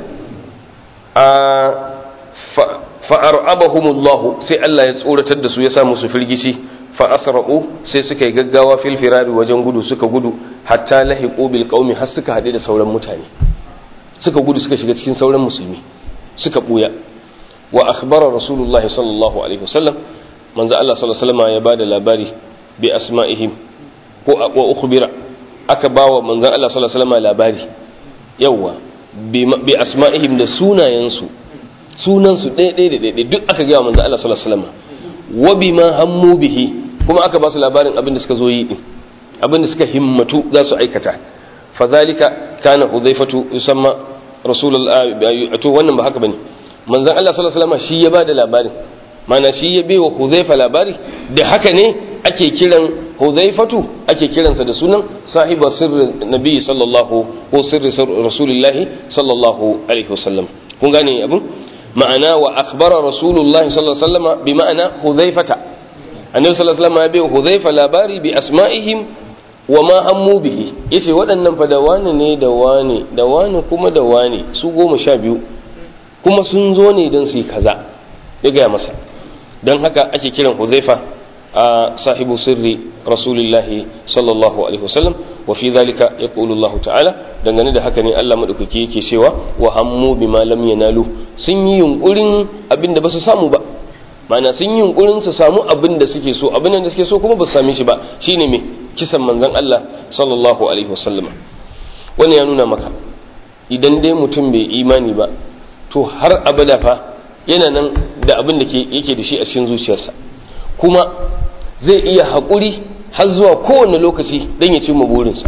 a fa'ar'abahumullahu sai Allah ya tsoratar da su ya sa musu firgici fa asra'u sai suka yi gaggawa fil firari wajen gudu suka gudu hatta lahiqu bil qaumi har suka hade da sauran mutane suka gudu suka shiga cikin sauran musulmi suka buya wa akhbara rasulullah sallallahu alaihi wasallam manzo Allah sallallahu alaihi wasallam ya bada labari bi asma'ihim ko wa ukhbira aka bawa manzo Allah sallallahu alaihi wasallam labari yawa bi asma'ihim da sunayensu sunansu ɗaya ɗaya da ɗaya duk aka gaya manzo Allah sallallahu alaihi wasallam wa bima hammu bihi kuma aka ba su labarin abin da suka zo yi din abin da suka himmatu za su aikata fa zalika kana hudhaifatu yusamma rasulullahi to wannan ba haka bane manzon Allah sallallahu alaihi wasallam shi ya bada labarin mana shi ya baiwa hudhaifa labari da haka ne ake kiran hudhaifatu ake kiransa da sunan sahiba sirri nabi sallallahu ko sirri rasulillahi sallallahu alaihi wasallam kun gane abin ma'ana wa akhbara rasulullahi sallallahu alaihi wasallam bi ma'ana hudhaifata annabi sallallahu alaihi wasallam ya bai hudhaifa labari bi asma'ihim wa ma hammu bihi yace waɗannan fa da wani ne da wani da wani kuma da wani su goma sha biyu kuma sun zo ne don su yi kaza ya gaya masa don haka ake kiran hudhaifa a sahibu sirri rasulillahi sallallahu alaihi wasallam wa fi zalika yaqulu Allah ta'ala dangane da haka ne Allah madaukaki yake cewa wa hammu bima lam yanalu sun yi yunkurin abin da ba su samu ba ma'ana sun yi yunkurin su samu abin da suke so abin da suke so kuma ba su same shi ba shine me kisan manzon Allah sallallahu alaihi wasallam wannan ya nuna maka idan dai mutum bai imani ba to har abada fa yana nan da abin da yake da shi a cikin zuciyarsa kuma zai iya haƙuri har zuwa kowane lokaci don ya cimma burinsa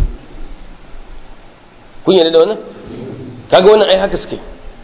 kun yarda da wannan kaga wannan ai haka suke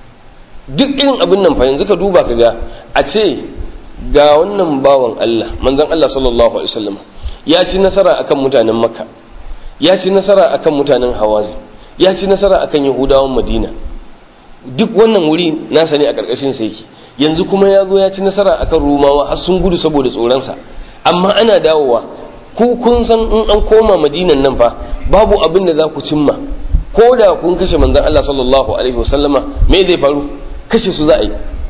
duk irin abin nan fa yanzu ka duba ka ga a ce ga wannan bawan Allah manzon Allah sallallahu alaihi wasallam ya ci nasara akan mutanen Makka ya ci nasara akan mutanen Hawazi ya ci nasara akan Yahudawan Madina duk wannan wuri nasa ne a karkashin sa yake yanzu kuma ya zo ya ci nasara akan Rumawa har sun gudu saboda tsoronsa amma ana dawowa ku kun san in an koma Madinan nan fa babu abin da za ku cimma ko da kun kashe manzon Allah sallallahu alaihi wasallama me zai faru kashe su za a yi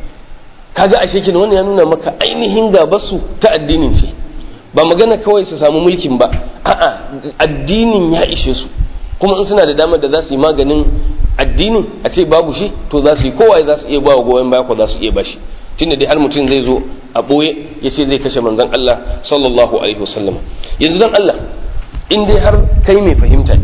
kaga ashe kin wannan ya nuna maka ainihin gabarsu ta addinin ce ba magana kawai su samu mulkin ba a'a addinin ya ishe su kuma in suna da damar da za su yi maganin addinin a ce babu shi to za su yi kowa za su iya ba wa goyon baya ko za su iya bashi tunda dai har mutum zai zo a ɓoye ya ce zai kashe manzon Allah sallallahu alaihi wasallam yanzu dan Allah in dai har kai mai fahimta ne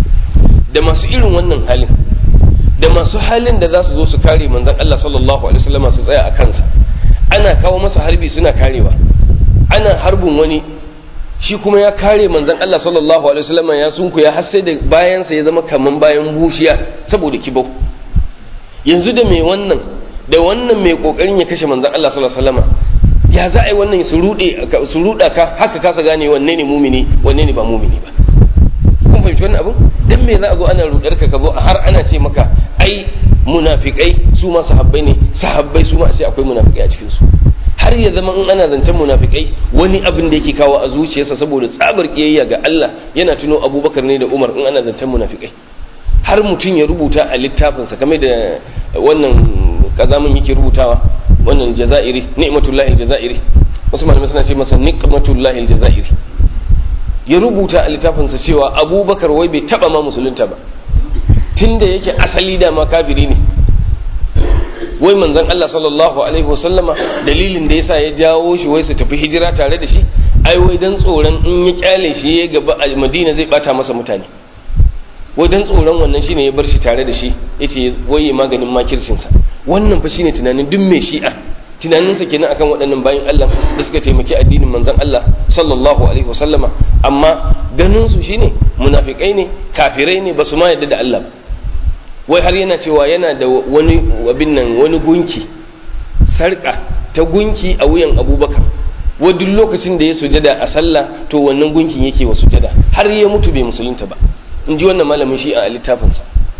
da masu irin wannan halin da masu halin da za su zo su kare manzon Allah sallallahu alaihi wasallam su tsaya a kansa ana kawo masa harbi suna karewa ana harbin wani shi kuma ya kare manzon Allah sallallahu alaihi wasallam ya sunku ya har sai da bayansa ya zama kaman bayan bushiya saboda kibau yanzu da mai wannan da wannan mai kokarin ya kashe manzon Allah sallallahu alaihi wasallam ya za a yi wannan su rude su ruda ka haka kasa gane wanne ne mumini wanne ne ba mumini ba kun fahimci wannan abin dan me za a zo ana rudar ka ka zo har ana ce maka ai munafikai su ma sahabbai ne sahabbai su ma sai akwai munafikai a cikin su har ya zama in ana zancen munafikai wani abin da yake kawo a zuciyarsa saboda tsabar kiyayya ga Allah yana tuno Abubakar ne da Umar in ana zancen munafikai har mutum ya rubuta a littafinsa kamar da wannan kazamin yake rubutawa wannan jazairi ni'matullahi aljazairi wasu malamai suna ce masa ni'matullahi aljazairi ya rubuta a littafinsa cewa abubakar wai bai taba ma musulunta ba tunda yake asali da ma kafiri ne wai manzon Allah sallallahu alaihi wasallama dalilin da yasa ya jawo shi wai su tafi hijira tare da shi ai wai dan tsoron in ya kyale shi ya gaba a Madina zai bata masa mutane wai dan tsoron wannan shine ya bar shi tare da shi yace wai ya maganin makircin sa wannan fa shine tunanin duk mai shi'a tunaninsa kenan akan waɗannan bayan Allah da suka taimaki addinin manzon Allah sallallahu alaihi wasallama amma ganin su shine munafikai ne kafirai ne basu ma yadda da Allah wai har yana cewa yana da wani abin nan wani gunki sarka ta gunki a wuyan Abubakar wa duk lokacin da ya sujada a sallah to wannan gunkin yake wa sujada har ya mutu bai musulunta ba in ji wannan malamin shi a littafinsa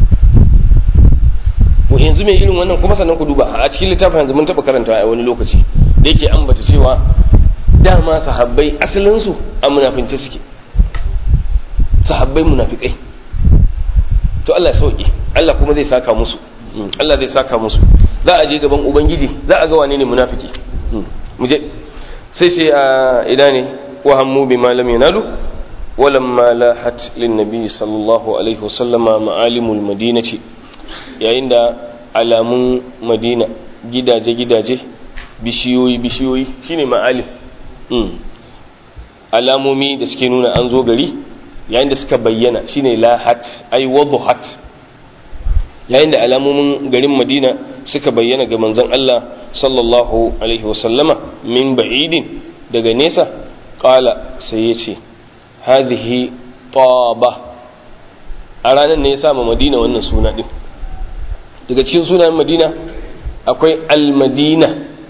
yanzu mai irin wannan kuma sannan ku duba a cikin littafin yanzu mun taɓa karanta a wani lokaci da yake ambata cewa dama sahabbai asalinsu a munafince suke sahabbai munafikai to Allah ya sauke Allah kuma zai saka musu Allah zai saka musu za a je gaban ubangiji za a ga wane ne munafiki mu je sai sai a ina ne wa hammu bima lam yanalu ولما لاحت للنبي صلى الله عليه وسلم معالم المدينة yayin da alamun madina gidaje-gidaje bishiyoyi-bishiyoyi shine ma'alim alamomi da suke nuna an zo gari yayin da suka bayyana shine lahat ai waduhat yayin da alamomin garin madina suka bayyana ga manzon Allah sallallahu alaihi wasallama min ba'idin daga nesa qala sai ya ce hadhihi taba a ranar ne ya sa madina wannan suna din daga cikin sunayen madina akwai almadina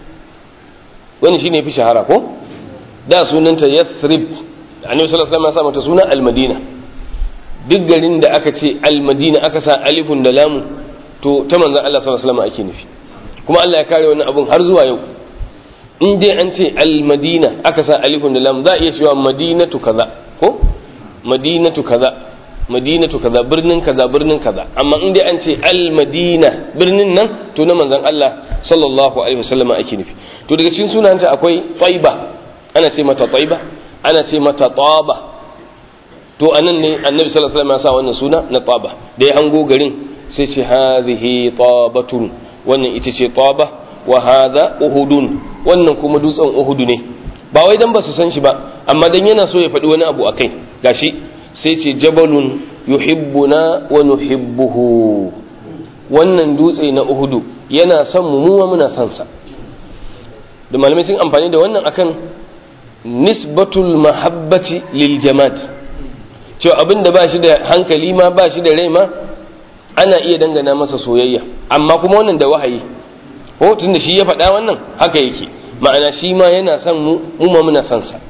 wani shine fi shahara ko da sunanta yathrib annabi sallallahu alaihi wasallam ya sa mata suna almadina duk garin da aka ce almadina aka sa alifun da lamu to ta manzon Allah sallallahu alaihi wasallam ake nufi kuma Allah ya kare wannan abun har zuwa yau in dai an ce almadina aka sa alifun da lamu za a iya cewa madinatu kaza ko madinatu kaza madinatu kaza birnin kaza birnin kaza amma in dai an ce al-madina birnin nan to na manzon Allah sallallahu alaihi wasallam ake nufi to daga cikin sunanta akwai taiba ana ce mata taiba ana ce mata taba to anan ne annabi sallallahu alaihi wasallam ya sa wannan suna na taba da ya hango garin sai ce hadhihi tabatun wannan ita ce taba wa hadha uhudun wannan kuma dutsen uhudu ne ba wai dan ba su san shi ba amma dan yana so ya faɗi wani abu akai gashi sai ce jabalun yuhibbuna wa nuhibbuhu wannan dutse na uhudu yana son mu muwa muna son sa da malamai sun amfani da wannan akan nisbatul mahabbati lil jamad cewa abin da ba shi da hankali ma ba shi da rai ma ana iya dangana masa soyayya amma kuma wannan da wahayi ko tun da shi ya faɗa wannan haka yake ma'ana shi ma yana son mu mu ma muna son sa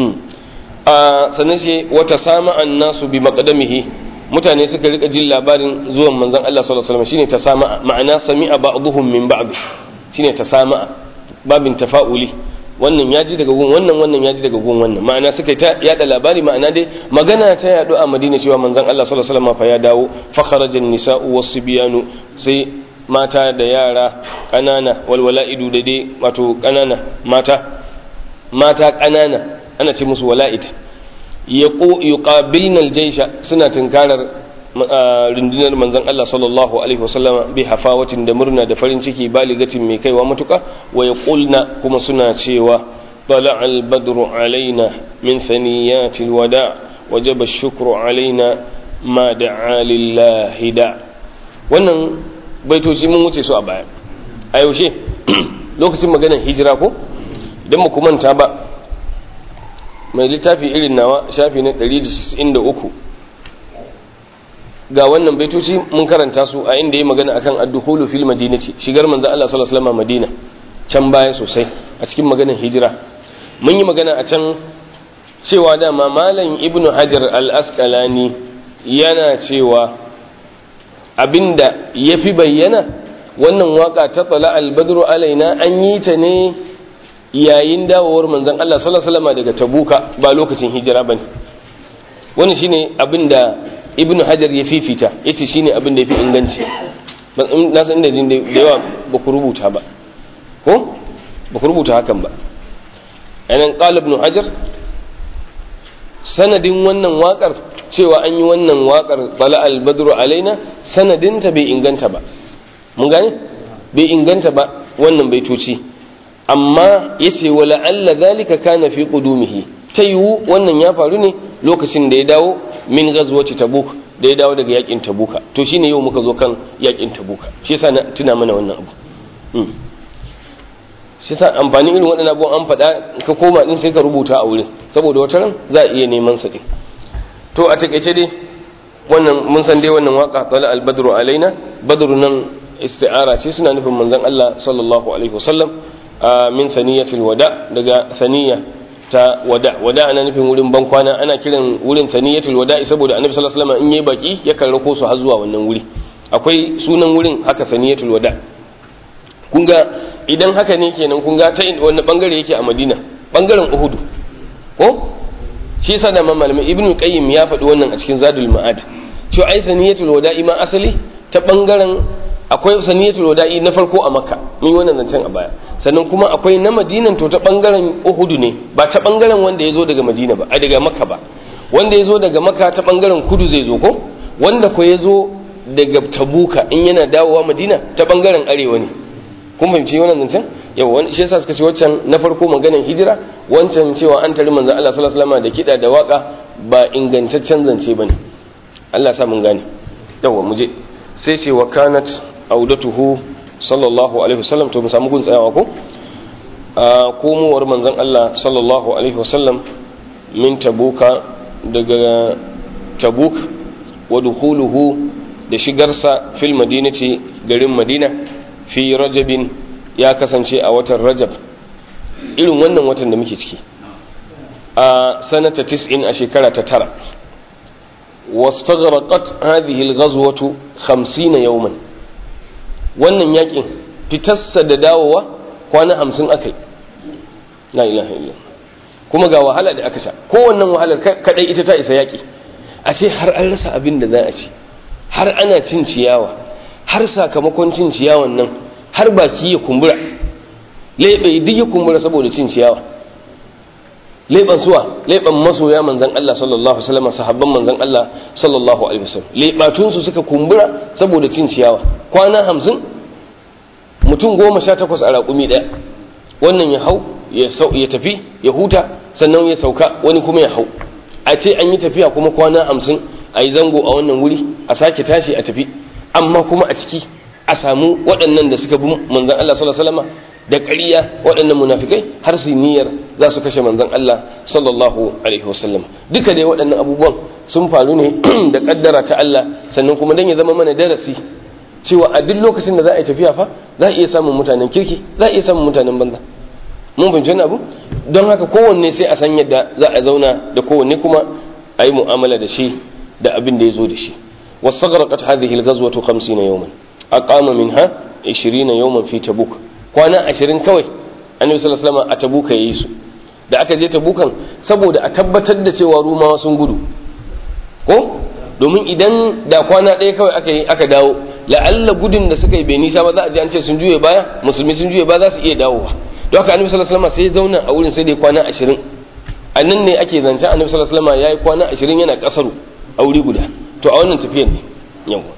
sannan ce wata sama an nasu bi maƙadamihi mutane suka rika jin labarin zuwan manzon Allah sallallahu alaihi wasallam shine ta sama ma'ana sami'a ba'dhum min ba'd shine ta sama babin tafa'uli wannan ya ji daga gun wannan wannan ya ji daga gun wannan ma'ana suka ta yada labari ma'ana dai magana ta yadu a Madina cewa manzon Allah sallallahu alaihi wasallam fa ya dawo fa kharaja an-nisa'u was-sibyanu sai mata da yara kanana walwala'idu da dai wato kanana mata mata kanana ana ce musu wala'id yuqabilna aljaysha suna tunkarar rundunar manzon Allah sallallahu alaihi wasallama bi hafawatin da murna da farin ciki baligatin mai kaiwa matuka wa yaqulna kuma suna cewa طلع البدر علينا من ثنيات الوداع وجب الشكر علينا ما دعا لله دا wannan baitoci mun wuce su a baya a yaushe lokacin maganar hijira ko idan mu manta ba mai littafi irin nawa shafi na 193 ga wannan baitoci mun karanta su a inda ya magana akan ad-dukhulu fil madinati shigar manzon Allah sallallahu alaihi wasallam Madina can baya sosai a cikin maganar hijira mun yi magana a can cewa dama malam ibnu hajar al-asqalani yana cewa abinda yafi bayyana wannan waka ta tsala al-badru alaina an yi ta ne yayin dawowar manzon Allah sallallahu alaihi wasallam daga Tabuka ba lokacin hijira bane wannan shine abinda Ibn Hajar ya fifita yace shine abinda yafi inganci ban na san inda jin da yawa ba ku rubuta ba ko ba ku rubuta hakan ba anan qala Ibn Hajar sanadin wannan wakar cewa an yi wannan wakar tala al-badru alaina sanadinta bai inganta ba mun gane bai inganta ba wannan baitoci amma ya ce wa la'alla zalika kana fi qudumihi ta yiwu wannan ya faru ne lokacin da ya dawo min ghazwati tabuk da ya dawo daga yakin tabuka to shine yau muka zo kan yakin tabuka shi yasa na tuna mana wannan abu shi sa amfani irin waɗannan abubuwan an faɗa ka koma din sai ka rubuta a wurin saboda wata ran za a iya neman sa din to a takeice dai wannan mun san dai wannan waka tala al-badru alaina badru nan isti'ara ce suna nufin manzon Allah sallallahu alaihi wasallam min thaniyatil wada daga thaniya ta wada wada ana nufin wurin bankwana ana kiran wurin thaniyatul wada saboda annabi sallallahu alaihi wasallam in yayi baki yakan rako su har zuwa wannan wuri akwai sunan wurin haka thaniyatul wada kun ga idan haka ne kenan kun ga ta wani bangare yake a Madina bangaren Uhud ko shi yasa da malamai Ibn Qayyim ya faɗi wannan a cikin Zadul Ma'ad cewa ai thaniyatul wada ma asali ta bangaren akwai saniyatul wada'i na farko a makka mun yi wannan zancen a baya sannan kuma akwai na madinan to ta bangaren uhudu ne ba ta bangaren wanda ya zo daga madina ba a daga makka ba wanda ya zo daga makka ta bangaren kudu zai zo ko wanda ko ya zo daga tabuka in yana dawowa madina ta bangaren arewa ne kun fahimci wannan zancen yau wani shi yasa suka ce waccan na farko maganar hijira wancan cewa an tari manzon Allah sallallahu alaihi wasallam da kida da waka ba ingantaccen zance bane Allah sa mun gane yawa mu je sai ce wa kanat audatuhu sallallahu alaihi wasallam to mu samu gun tsayawa ko a komowar manzon Allah sallallahu alaihi wasallam min tabuka daga tabuk wa dukhuluhu da shigarsa fil madinati garin madina fi rajabin ya kasance a watan rajab irin wannan watan da muke ciki a sanata 90 a shekara ta tara واستغرقت هذه الغزوة خمسين يوما wannan yakin fitarsa da dawowa kwana hamsin aka yi la ilaha illa kuma ga wahala da aka sha kowannan wahalar kadai ita ta isa yaki a ce har an rasa abin da za a ci har ana cin ciyawa har sakamakon cin ciyawan nan har baki ya kumbura leɓe duk ya kumbura saboda cin ciyawa leɓen suwa leɓen masoya manzan Allah sallallahu alaihi wasallam sahabban manzan Allah sallallahu alaihi wasallam leɓatun su suka kumbura saboda cin ciyawa kwana hamsin mutum goma sha takwas a raƙumi ɗaya wannan ya hau ya tafi ya huta sannan ya sauka wani kuma ya hau a ce an yi tafiya kuma kwana hamsin a yi zango a wannan wuri a sake tashi a tafi amma kuma a ciki a samu waɗannan da suka bi manzan Allah sallallahu alaihi wasallam da ƙarya waɗannan munafikai har su niyyar za su kashe manzon Allah sallallahu alaihi wasallam duka dai waɗannan abubuwan sun faru ne da ƙaddara ta Allah sannan kuma dan ya zama mana darasi cewa a duk lokacin da za a yi tafiya fa za a iya samun mutanen kirki za a iya samun mutanen banza mun fahimci wani abu don haka kowanne sai a san yadda za a zauna da kowanne kuma a yi mu'amala da shi da abin da ya zo da shi wasagarqat hadhihi al-ghazwatu 50 yawman aqama minha 20 yawman fi tabuk kwana ashirin kawai annabi sallallahu alaihi wasallam a tabuka yayi su da aka je tabukan saboda a tabbatar da cewa rumawa sun gudu ko domin idan da kwana ɗaya kawai aka yi aka dawo la'alla gudun da suka yi bai nisa ba za a ji an ce sun juye baya musulmi sun juye ba za su iya dawowa don haka annabi sallallahu alaihi wasallam sai ya zauna a wurin sai dai kwana ashirin a nan ne ake zancen annabi sallallahu alaihi wasallam yayi kwana ashirin yana kasaru a wuri guda to a wannan tafiyar ne yawa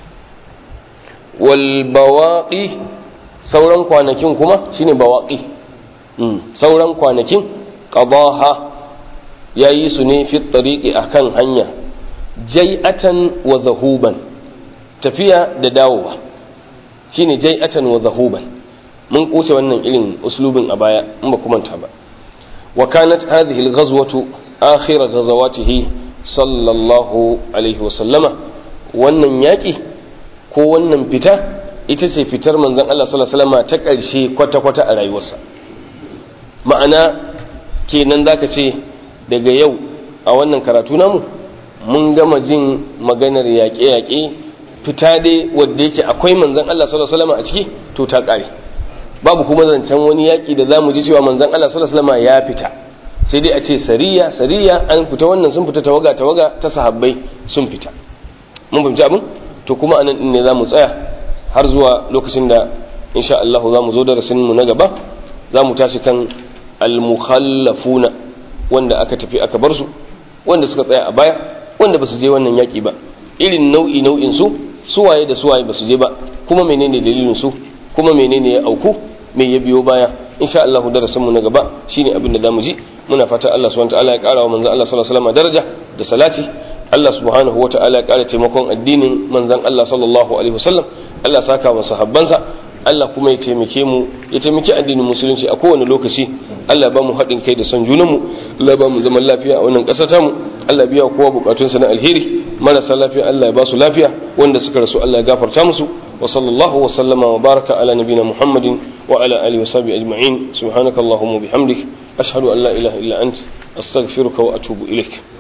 wal bawaqi sauran kwanakin kuma shine bawaƙi sauran kwanakin qadaha yayi su ne fi tariqi akan hanya jai'atan wa zahuban tafiya da dawowa shine jai'atan wa zahuban mun kuce wannan irin uslubin a baya in ba kuma ta ba wa kanat hadhihi al-ghazwatu akhir ghazawatihi sallallahu alaihi wa sallama wannan yaki ko wannan fita ita ce fitar manzon Allah sallallahu alaihi wasallam ta ƙarshe kwata-kwata a rayuwarsa ma'ana kenan zaka ce daga yau a wannan karatu namu mun gama jin maganar yaƙe-yaƙe fita dai wadda yake akwai manzon Allah sallallahu alaihi wasallam a ciki to ta ƙare babu kuma zancen wani yaƙi da zamu ji cewa manzon Allah sallallahu alaihi wasallam ya fita sai dai a ce sariya sariya an fita wannan sun fita tawaga tawaga ta sahabbai sun fita mun fahimci abin to kuma anan din ne zamu tsaya har zuwa lokacin da insha Allah za mu zo darasin mu na gaba za mu tashi kan al-mukhallafuna wanda aka tafi aka bar su wanda suka tsaya a baya wanda ba su je wannan yaki ba irin nau'i nau'in su suwaye da suwaye ba su je ba kuma menene dalilin su kuma menene ya auku me ya biyo baya insha Allah darasin mu na gaba shine abin da zamu ji muna fata Allah subhanahu wa ta'ala ya kara wa manzon Allah sallallahu alaihi wasallam daraja da salati Allah subhanahu wa ta'ala ya kara taimakon addinin manzon Allah sallallahu alaihi wasallam Allah saka wa sahabbansa Allah kuma ya taimake mu ya taimaki addinin musulunci a kowane lokaci Allah ba mu haɗin kai da son junanmu Allah ba mu zaman lafiya a wannan ƙasa tamu Allah biya kowa bukatunsa na alheri marasa lafiya Allah ya ba su lafiya wanda suka rasu Allah ya gafarta musu wa sallallahu wa sallama wa baraka ala nabina Muhammadin wa ala alihi wa sahbihi ajma'in subhanakallahumma bihamdik ashhadu an la ilaha illa ant astaghfiruka wa atubu ilaik